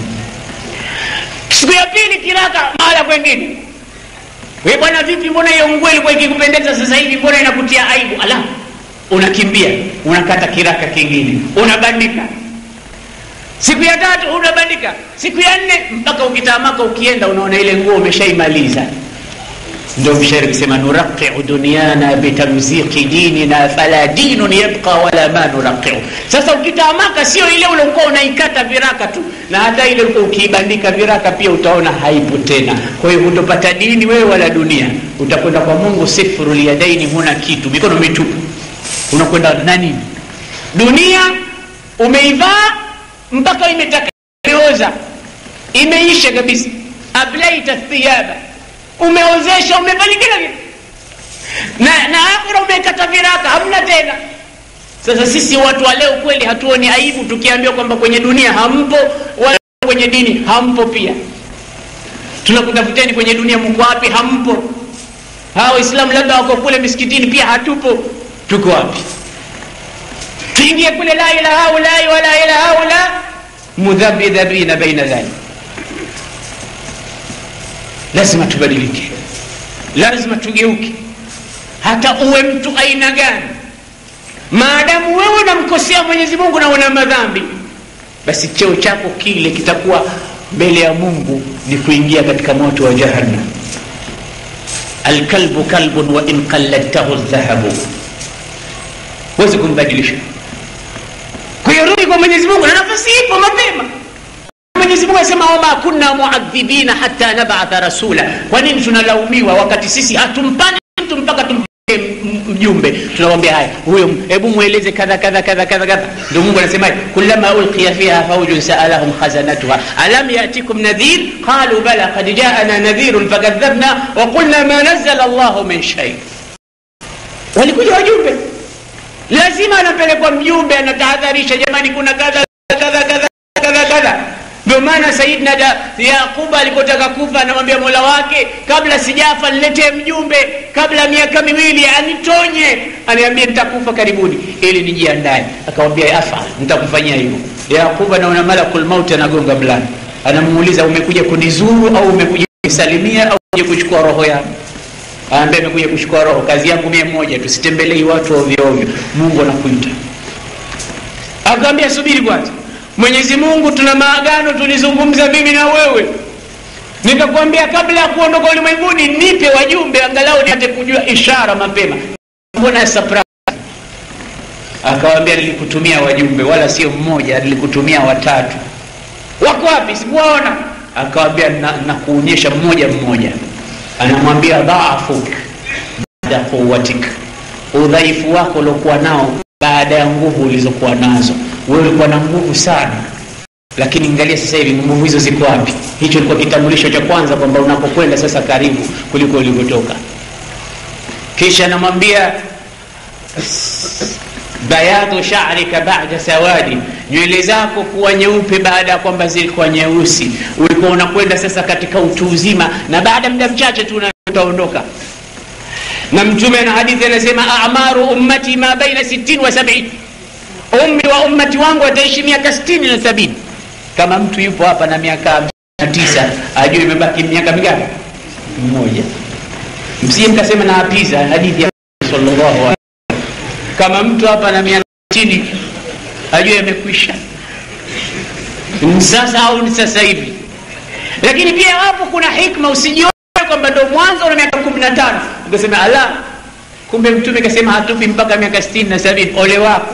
siku ya pili kiraka mahala kwengine we bwana vipi mbona hiyo nguo ilikuwa ikikupendeza sasa hivi mbona inakutia aibu ala unakimbia unakata kiraka kingine unabandika siku ya tatu unabandika siku ya nne mpaka ukitamaka ukienda unaona ile nguo umeshaimaliza ndo mshairi kusema nuraqiu dunyana bitamziki dinina fala dinun yabqa wala ma nuraqiu sasa ukitamaka sio ile uliokuwa unaikata viraka tu na hata ile ulikuwa ukiibandika viraka pia utaona haipo tena kwa hiyo hutopata dini wewe wala dunia utakwenda kwa mungu sifru lyadaini huna kitu mikono mitupu unakwenda na nini dunia umeivaa mpaka imetaka imeoza imeisha kabisa ablaita thiyaba umeozesha umefanya kila kitu na, na akhira umekata viraka hamna tena sasa sisi watu wa leo kweli hatuoni aibu tukiambiwa kwamba kwenye dunia hampo wala kwenye dini hampo pia tunakutafuteni kwenye dunia mko wapi hampo hawa waislamu labda wako kule misikitini pia hatupo tuko wapi tuingie kule la ila haulai wala ila haula mudhabidhabina baina dhalik lazima tubadilike lazima tugeuke hata uwe mtu aina gani maadamu wewe unamkosea mwenyezi mungu na una madhambi basi cheo chako kile kitakuwa mbele ya mungu ni kuingia katika moto wa jahannam alkalbu kalbun wa in qalladtahu dhahabu huwezi kumbadilisha kuyarudi kwa mwenyezi mungu na nafasi ipo mapema mwenyezi mungu anasema wama kunna muadhibina hata nabatha rasula kwa nini tunalaumiwa wakati sisi hatumpani mtu mpaka tumpe mjumbe tunamwambia haya huyo hebu mweleze kadha kadha kadha kadha kadha ndio mungu anasema kulama ulqiya fiha faujun saalahum khazanatuha alam yatikum nadhir qalu bala qad jaana nadhirun fakadhabna wa qulna ma nazala llahu min shay walikuja wajumbe lazima anapelekwa mjumbe anatahadharisha jamani kuna kadha kadha kadha kadha kadha ndio maana sayidna yaquba alipotaka kufa anamwambia mola wake kabla sijafa niletee mjumbe kabla ya miaka miwili anitonye aniambie nitakufa karibuni ili nijiandae akamwambia afal nitakufanyia hivyo yaquba naona malakul mauti anagonga mlango anamuuliza umekuja kunizuru au umekuja kunisalimia au kuja kuchukua roho yangu anaambia amekuja kuchukua roho kazi yangu mie moja tusitembelei watu ovyoovyo mungu anakuita akamwambia subiri kwanza mwenyezi mungu tuna maagano tulizungumza mimi na wewe nikakwambia kabla ya kuondoka ulimwenguni nipe wajumbe angalau nipate kujua ishara mapema mbona surprise akawambia nilikutumia wajumbe wala sio mmoja nilikutumia watatu wako wapi sikuwaona akawambia nakuonyesha na mmoja mmoja anamwambia dhaafuk baada quwatik udhaifu wako uliokuwa nao baada ya nguvu ulizokuwa nazo wewe ulikuwa na nguvu sana lakini angalia sasa hivi nguvu hizo ziko wapi hicho ilikuwa kitambulisho cha kwanza kwamba unapokwenda sasa karibu kuliko ulivyotoka kisha anamwambia bayadhu sharika bada sawadi nywele zako kuwa nyeupe baada ya kwamba zilikuwa nyeusi ulikuwa unakwenda sasa katika utu uzima na baada muda mchache tu utaondoka na mtume na hadithi anasema amaru ummati ma baina 60 wa 70 umri wa ummati wangu ataishi miaka 60 na sabini kama mtu yupo hapa na miaka tisa ajue imebaki miaka mingapi mmoja msije mkasema na apiza hadithi ya sallallahu alaihi kama mtu hapa na miaka chini ajue amekwisha sasa au ni sasa hivi lakini pia hapo kuna hikma usijione kwamba ndo mwanzo una miaka kumi na tano ukasema ala kumbe mtume kasema hatufi mpaka miaka sitini na sabini ole wako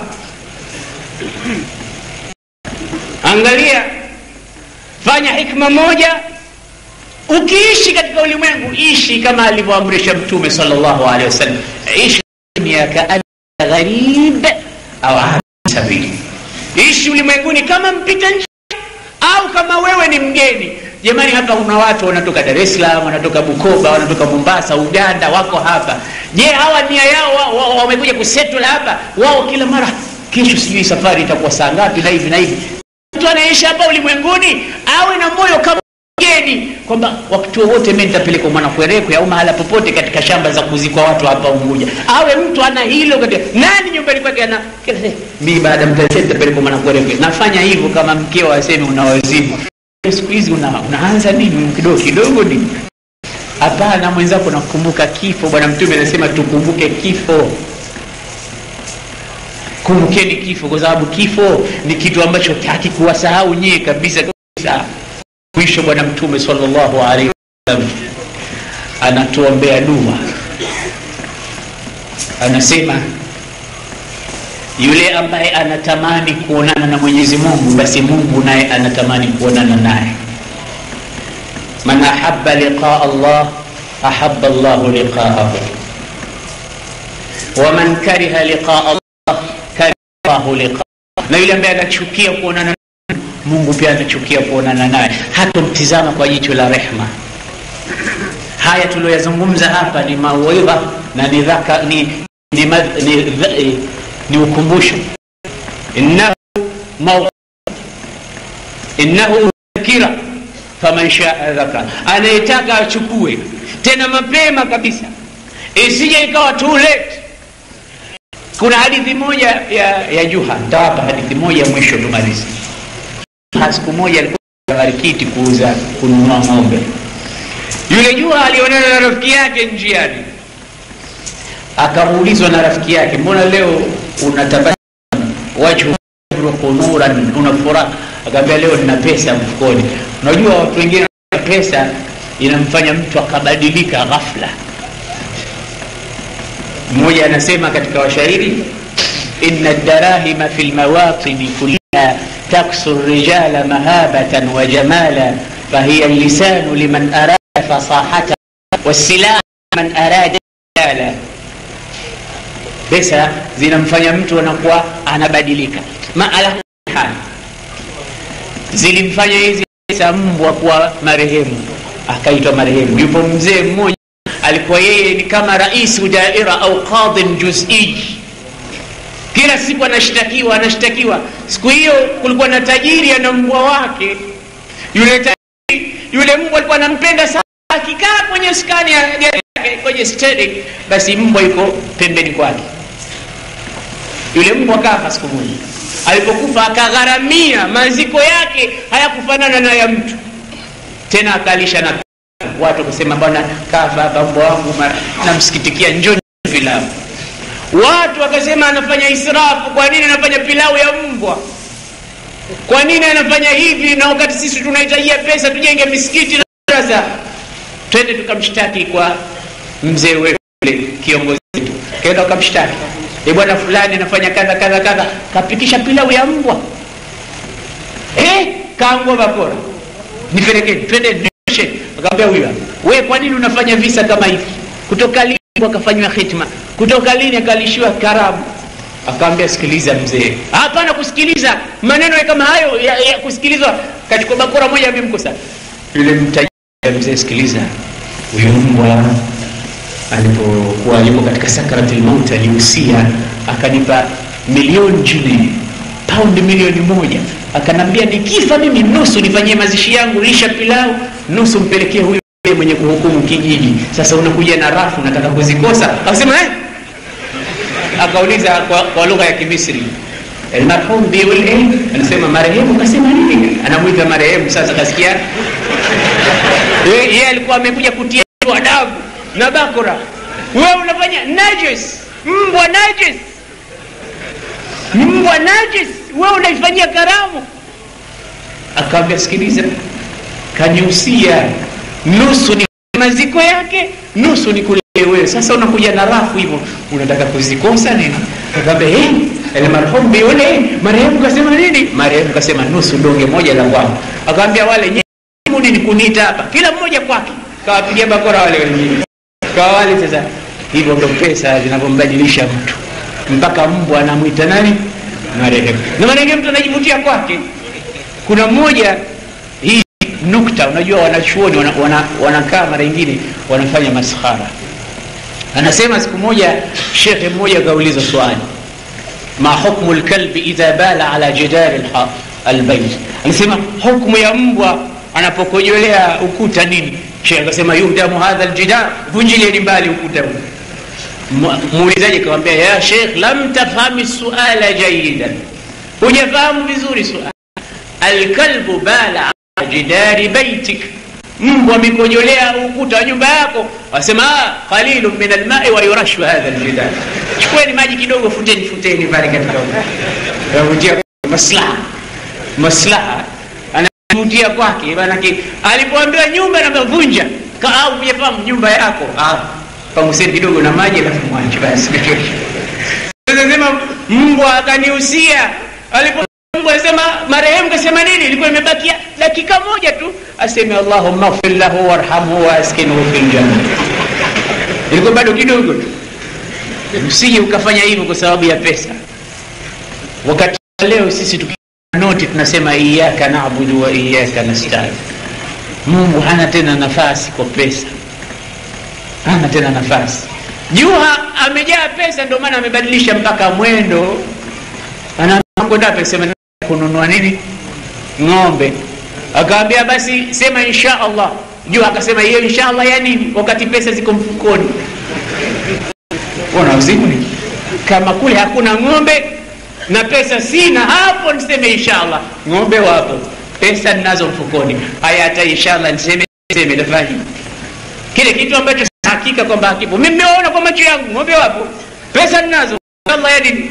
angalia fanya hikma moja ukiishi katika ulimwengu ishi kama alivyoamrisha mtume salllahu alehi wasallam ishi miaka gharib au sabili ishi ulimwenguni kama mpita njia au kama wewe ni mgeni jamani hapa kuna watu wanatoka dar es salaam wanatoka bukoba wanatoka mombasa uganda wako hapa je hawa nia yao wamekuja wa, wa, kusettle hapa wao kila mara kesho sijui safari itakuwa saa ngapi na hivi na hivi mtu anaishi hapa ulimwenguni awe na moyo kama mgeni kwamba wakati wowote mi nitapelekwa mwanakwerekwe au mahala popote katika shamba za kuzikwa watu hapa unguja awe mtu ana hilo katika nani nyumbani kwake ana mi baada mtae nitapelekwa mwanakwerekwe nafanya hivyo kama mkeo aseme una wazimu siku hizi una, unaanza nini kidogo kidogo nini hapana mwenzako nakumbuka kifo bwana mtume anasema tukumbuke kifo kumbukeni kifo kwa sababu kifo ni kitu ambacho hakikuwasahau nyie kabisa kabisa mwisho bwana mtume salllahu alaihi wasallam anatuombea dua anasema yule ambaye anatamani kuonana na mwenyezi mungu basi mungu naye anatamani kuonana naye man ahaba liqaa allah ahaba llahu liqaahu waman kariha liqaa allah karihahu liqaa na yule ambaye anachukia kuonana mungu pia anachukia kuonana naye hatomtizama kwa jicho la rehma haya tulioyazungumza hapa ni mauidha na ni, dhaka, ni, ni, ni, ni, ni ukumbusho innahu maw innahu dhakira faman shaa dhakara anayetaka achukue tena mapema kabisa isije ikawa too late kuna hadithi moja ya, ya juha ntawapa hadithi moja mwisho tumalizi siku moja alikuwa marikiti kuuza kununua ng'ombe yule jua alionana na rafiki yake njiani akaulizwa na rafiki yake mbona leo unatabasamu wajhu nuran una furaha akaambia leo nina pesa mfukoni unajua watu wengine pesa inamfanya mtu akabadilika ghafla mmoja anasema katika washairi inna darahima fi lmawatini kulliha taksu rijala mahabatan wa jamala fahiya lisanu liman arada fasahata wasilaha man arada jala pesa zinamfanya mtu anakuwa anabadilika ma ala hal zilimfanya hizi pesa mbwa kuwa marehemu akaitwa marehemu yupo mzee mmoja alikuwa yeye ni kama raisu daira au qadhin juzii kila siku anashtakiwa anashtakiwa siku hiyo kulikuwa na tajiri ana mbwa wake yule tajiri yule mbwa alikuwa anampenda sana akikaa kwenye skani ya gari yake kwenye steering basi mbwa yuko pembeni kwake yule mbwa kafa siku moja alipokufa akagharamia maziko yake hayakufanana na ya mtu tena akalisha na watu wakasema bwana kafa hapa mbwa wangu namsikitikia njoni filamu watu wakasema anafanya israfu kwa nini anafanya pilau ya mbwa kwa nini anafanya hivi na wakati sisi tunahitajia pesa tujenge misikiti na darasa twende tukamshtaki kwa mzee weule kiongozi wetu kenda ukamshtaki e bwana fulani anafanya kadha kadha kadha kapikisha pilau ya mbwa eh, kaangua bakora nipelekeni twende nishe akamwambia huyu we kwa nini unafanya visa kama hivi kutoka lini akafanywa hitma kutoka lini akalishiwa karamu akamwambia sikiliza mzee hapana kusikiliza maneno kama hayo ya, ya kusikilizwa kachukua bakora moja amemkosa yule mtaji mzee sikiliza huyu mbwa alipokuwa yuko katika sakarati lmaut alihusia akanipa milioni nne paundi milioni moja akanambia nikifa mimi nusu nifanyie mazishi yangu lisha pilau nusu mpelekee huyu mwenye kuhukumu kijiji sasa unakuja na rafu nataka kuzikosa akasema eh? akauliza kwa, kwa lugha ya kimisri almarhum biul eh? anasema marehemu kasema nini anamwita marehemu sasa kasikia yeye alikuwa amekuja kutia adabu na bakora wewe unafanya najis mbwa najis mbwa najis wewe unaifanyia karamu akawambia sikiliza kaniusia nusu ni maziko yake nusu ni kule wewe sasa unakuja na rafu hivyo unataka kuzikosa nini akawambia hey, almarhum biule marehemu kasema nini marehemu kasema nusu donge moja la kwangu akawambia wale mudi ni kuniita hapa kila mmoja kwake kawapigia bakora wale wengine kawa wale sasa hivyo ndo pesa zinavyombadilisha mtu mpaka mbwa anamwita nani marehemu na marehemu mtu anajivutia kwake kuna mmoja hii nukta unajua wanachuoni wanakaa wana, wana mara ingine wanafanya maskhara anasema siku moja shekhe mmoja akauliza swali ma hukmu lkalbi idha bala ala jidari albait anasema hukmu ya mbwa anapokojolea ukuta nini shekhe akasema yuhdamu hadha ljidar vunjilieni mbali ukuta huu muulizaji akawambia ya shekh lam tafhami suala jayidan hujafahamu vizuri suala alkalbu bala ala jidari baitik mbwa amekojolea ukuta wa nyumba yako wasema qalilu min almai wa yurashu hadha aljidar chukueni maji kidogo futeni futeni pale katika yavutia maslaha maslaha anavutia kwake manake alipoambiwa nyumba navunja au hujafahamu nyumba yako ah, panguseni kidogo na maji alafu mwache basi sema mbwa akanihusia alipo mbwa asema marehemu kasema nini ilikuwa imebakia dakika moja tu aseme allahummaghfir lahu warhamhu waaskinhu fi ljanna ilikuwa bado kidogo tu usije ukafanya hivyo kwa sababu ya pesa wakati leo sisi tuki noti tunasema iyaka nabudu wa iyaka nastain mungu hana tena nafasi kwa pesa hana tena nafasi jua amejaa pesa ndio maana amebadilisha mpaka mwendo anakwenda sema kununua nini ng'ombe akawambia basi sema insha allah jua akasema hiyo insha allah ya nini wakati pesa ziko mfukoni ona uzimuni kama kule hakuna ng'ombe na pesa sina hapo niseme inshallah ng'ombe wapo pesa ninazo mfukoni haya hata inshallah niseme niseme nafanya kile kitu ambacho hakika kwamba hakipo mimi nimeona kwa macho yangu ng'ombe wapo pesa ninazo allah ya dini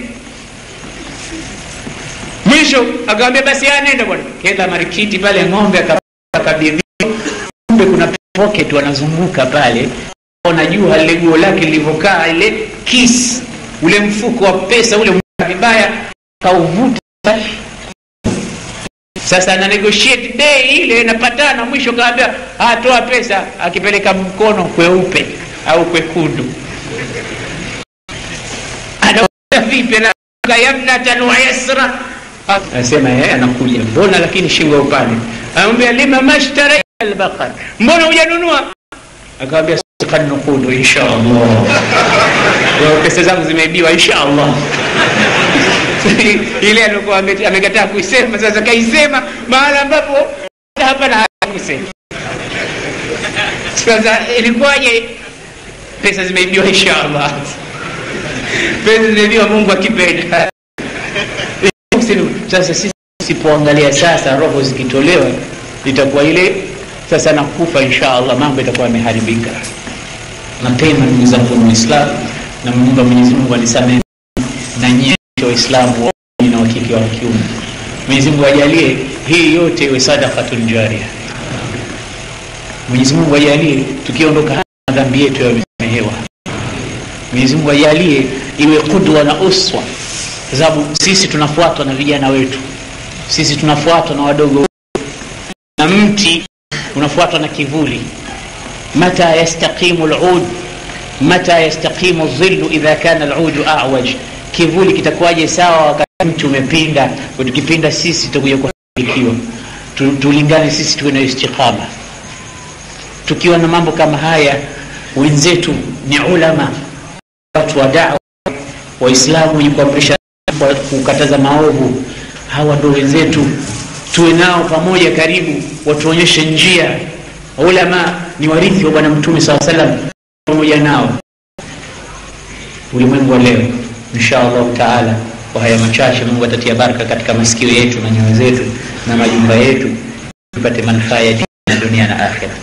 mwisho akamwambia basi anenda bwana kenda marikiti pale ng'ombe akabidhiwa kumbe kuna pocket wanazunguka pale ona jua lile guo lake lilivyokaa ile kis ule mfuko wa pesa ule vibaya kauvuta sasa ana negotiate day ile napatana mwisho kaambia atoa pesa akipeleka mkono kweupe au kwekundu anaona vipi na yamnatan wa yasra anasema yeye anakuja mbona lakini shingo upande anamwambia lima mashtara albaqar mbona hujanunua akamwambia kan nukudu insha allah pesa zangu zimeibiwa insha allah ile alikuwa amekataa kuisema sasa kaisema mahala ambapo hapa na kusema sasa ilikuwaje pesa zimeibiwa insha allah pesa zimeibiwa mungu akipenda sasa sisi tusipoangalia sasa roho zikitolewa itakuwa ile sasa nakufa insha allah mambo itakuwa yameharibika mapema ndugu zangu muislamu na muumba mwenyezi mungu anisamehe na nyie waislamu na wakike wa kiume mwenyezi mungu ajalie hii yote iwe sadakatun jaria mwenyezi mungu ajalie tukiondoka dhambi yetu yamesamehewa mwenyezi mungu ajalie iwe kudwa na uswa kwa sababu sisi tunafuatwa na vijana wetu sisi tunafuatwa na wadogo na mti unafuatwa na kivuli mata yastaqimu lud mata yastaqimu dhilu idha kana ludu awaj kivuli kitakuwaje sawa wakati mti umepinda tukipinda sisi tutakuja kufanikiwa tulingane sisi tuwe na istiqama tukiwa na mambo kama haya wenzetu ni ulama watu wa dawa waislamu wenye kuamrisha kukataza maovu hawa ndo wenzetu tuwe nao pamoja karibu watuonyeshe njia ulama ni warithi wa bwana mtume saa salam pamoja nao ulimwengu wa leo insha allahu taala kwa haya machache mungu atatia baraka katika masikio yetu na nyoyo zetu na majumba yetu tupate manufaa ya na dunia na akhira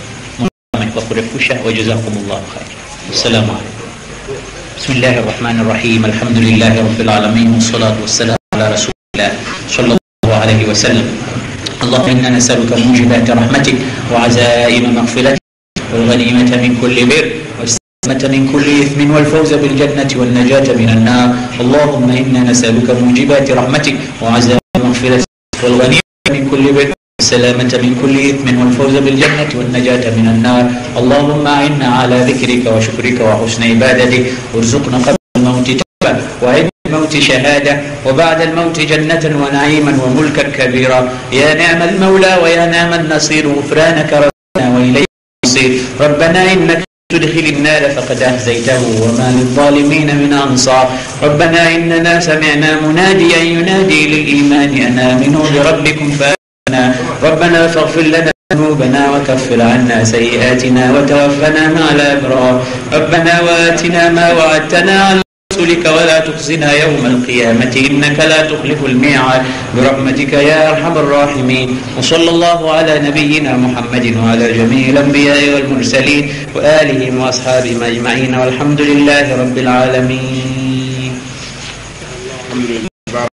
kwa kurefusha wajazakum llahu khair assalamu alaikum بسم الله الرحمن الرحيم الحمد لله رب العالمين والصلاة والسلام على رسول الله صلى الله عليه وسلم اللهم إنا نسألك موجبات رحمتك وعزائم مغفرتك والغنيمة من كل بر والسلامة من كل إثم والفوز بالجنة والنجاة من النار اللهم إنا نسألك موجبات رحمتك وعزائم مغفرتك والغنيمة من كل بر السلامة من كل إثم والفوز بالجنة والنجاة من النار اللهم أعنا على ذكرك وشكرك وحسن عبادتك وارزقنا قبل الموت توبة وعند الموت شهادة وبعد الموت جنة ونعيما وملكا كبيرا يا نعم المولى ويا نعم النصير غفرانك ربنا وإليك المصير ربنا إنك تدخل النار فقد أهزيته وما للظالمين من أنصار ربنا إننا سمعنا مناديا ينادي للإيمان أن آمنوا بربكم فآمنا ربنا فاغفر لنا ذنوبنا وكفر عنا سيئاتنا وتوفنا مع الأبرار ربنا وآتنا ما وعدتنا على رسلك ولا تخزنا يوم القيامة إنك لا تخلف الميعاد برحمتك يا أرحم الراحمين وصلى الله على نبينا محمد وعلى جميع الأنبياء والمرسلين وآلهم وأصحابهم أجمعين والحمد لله رب العالمين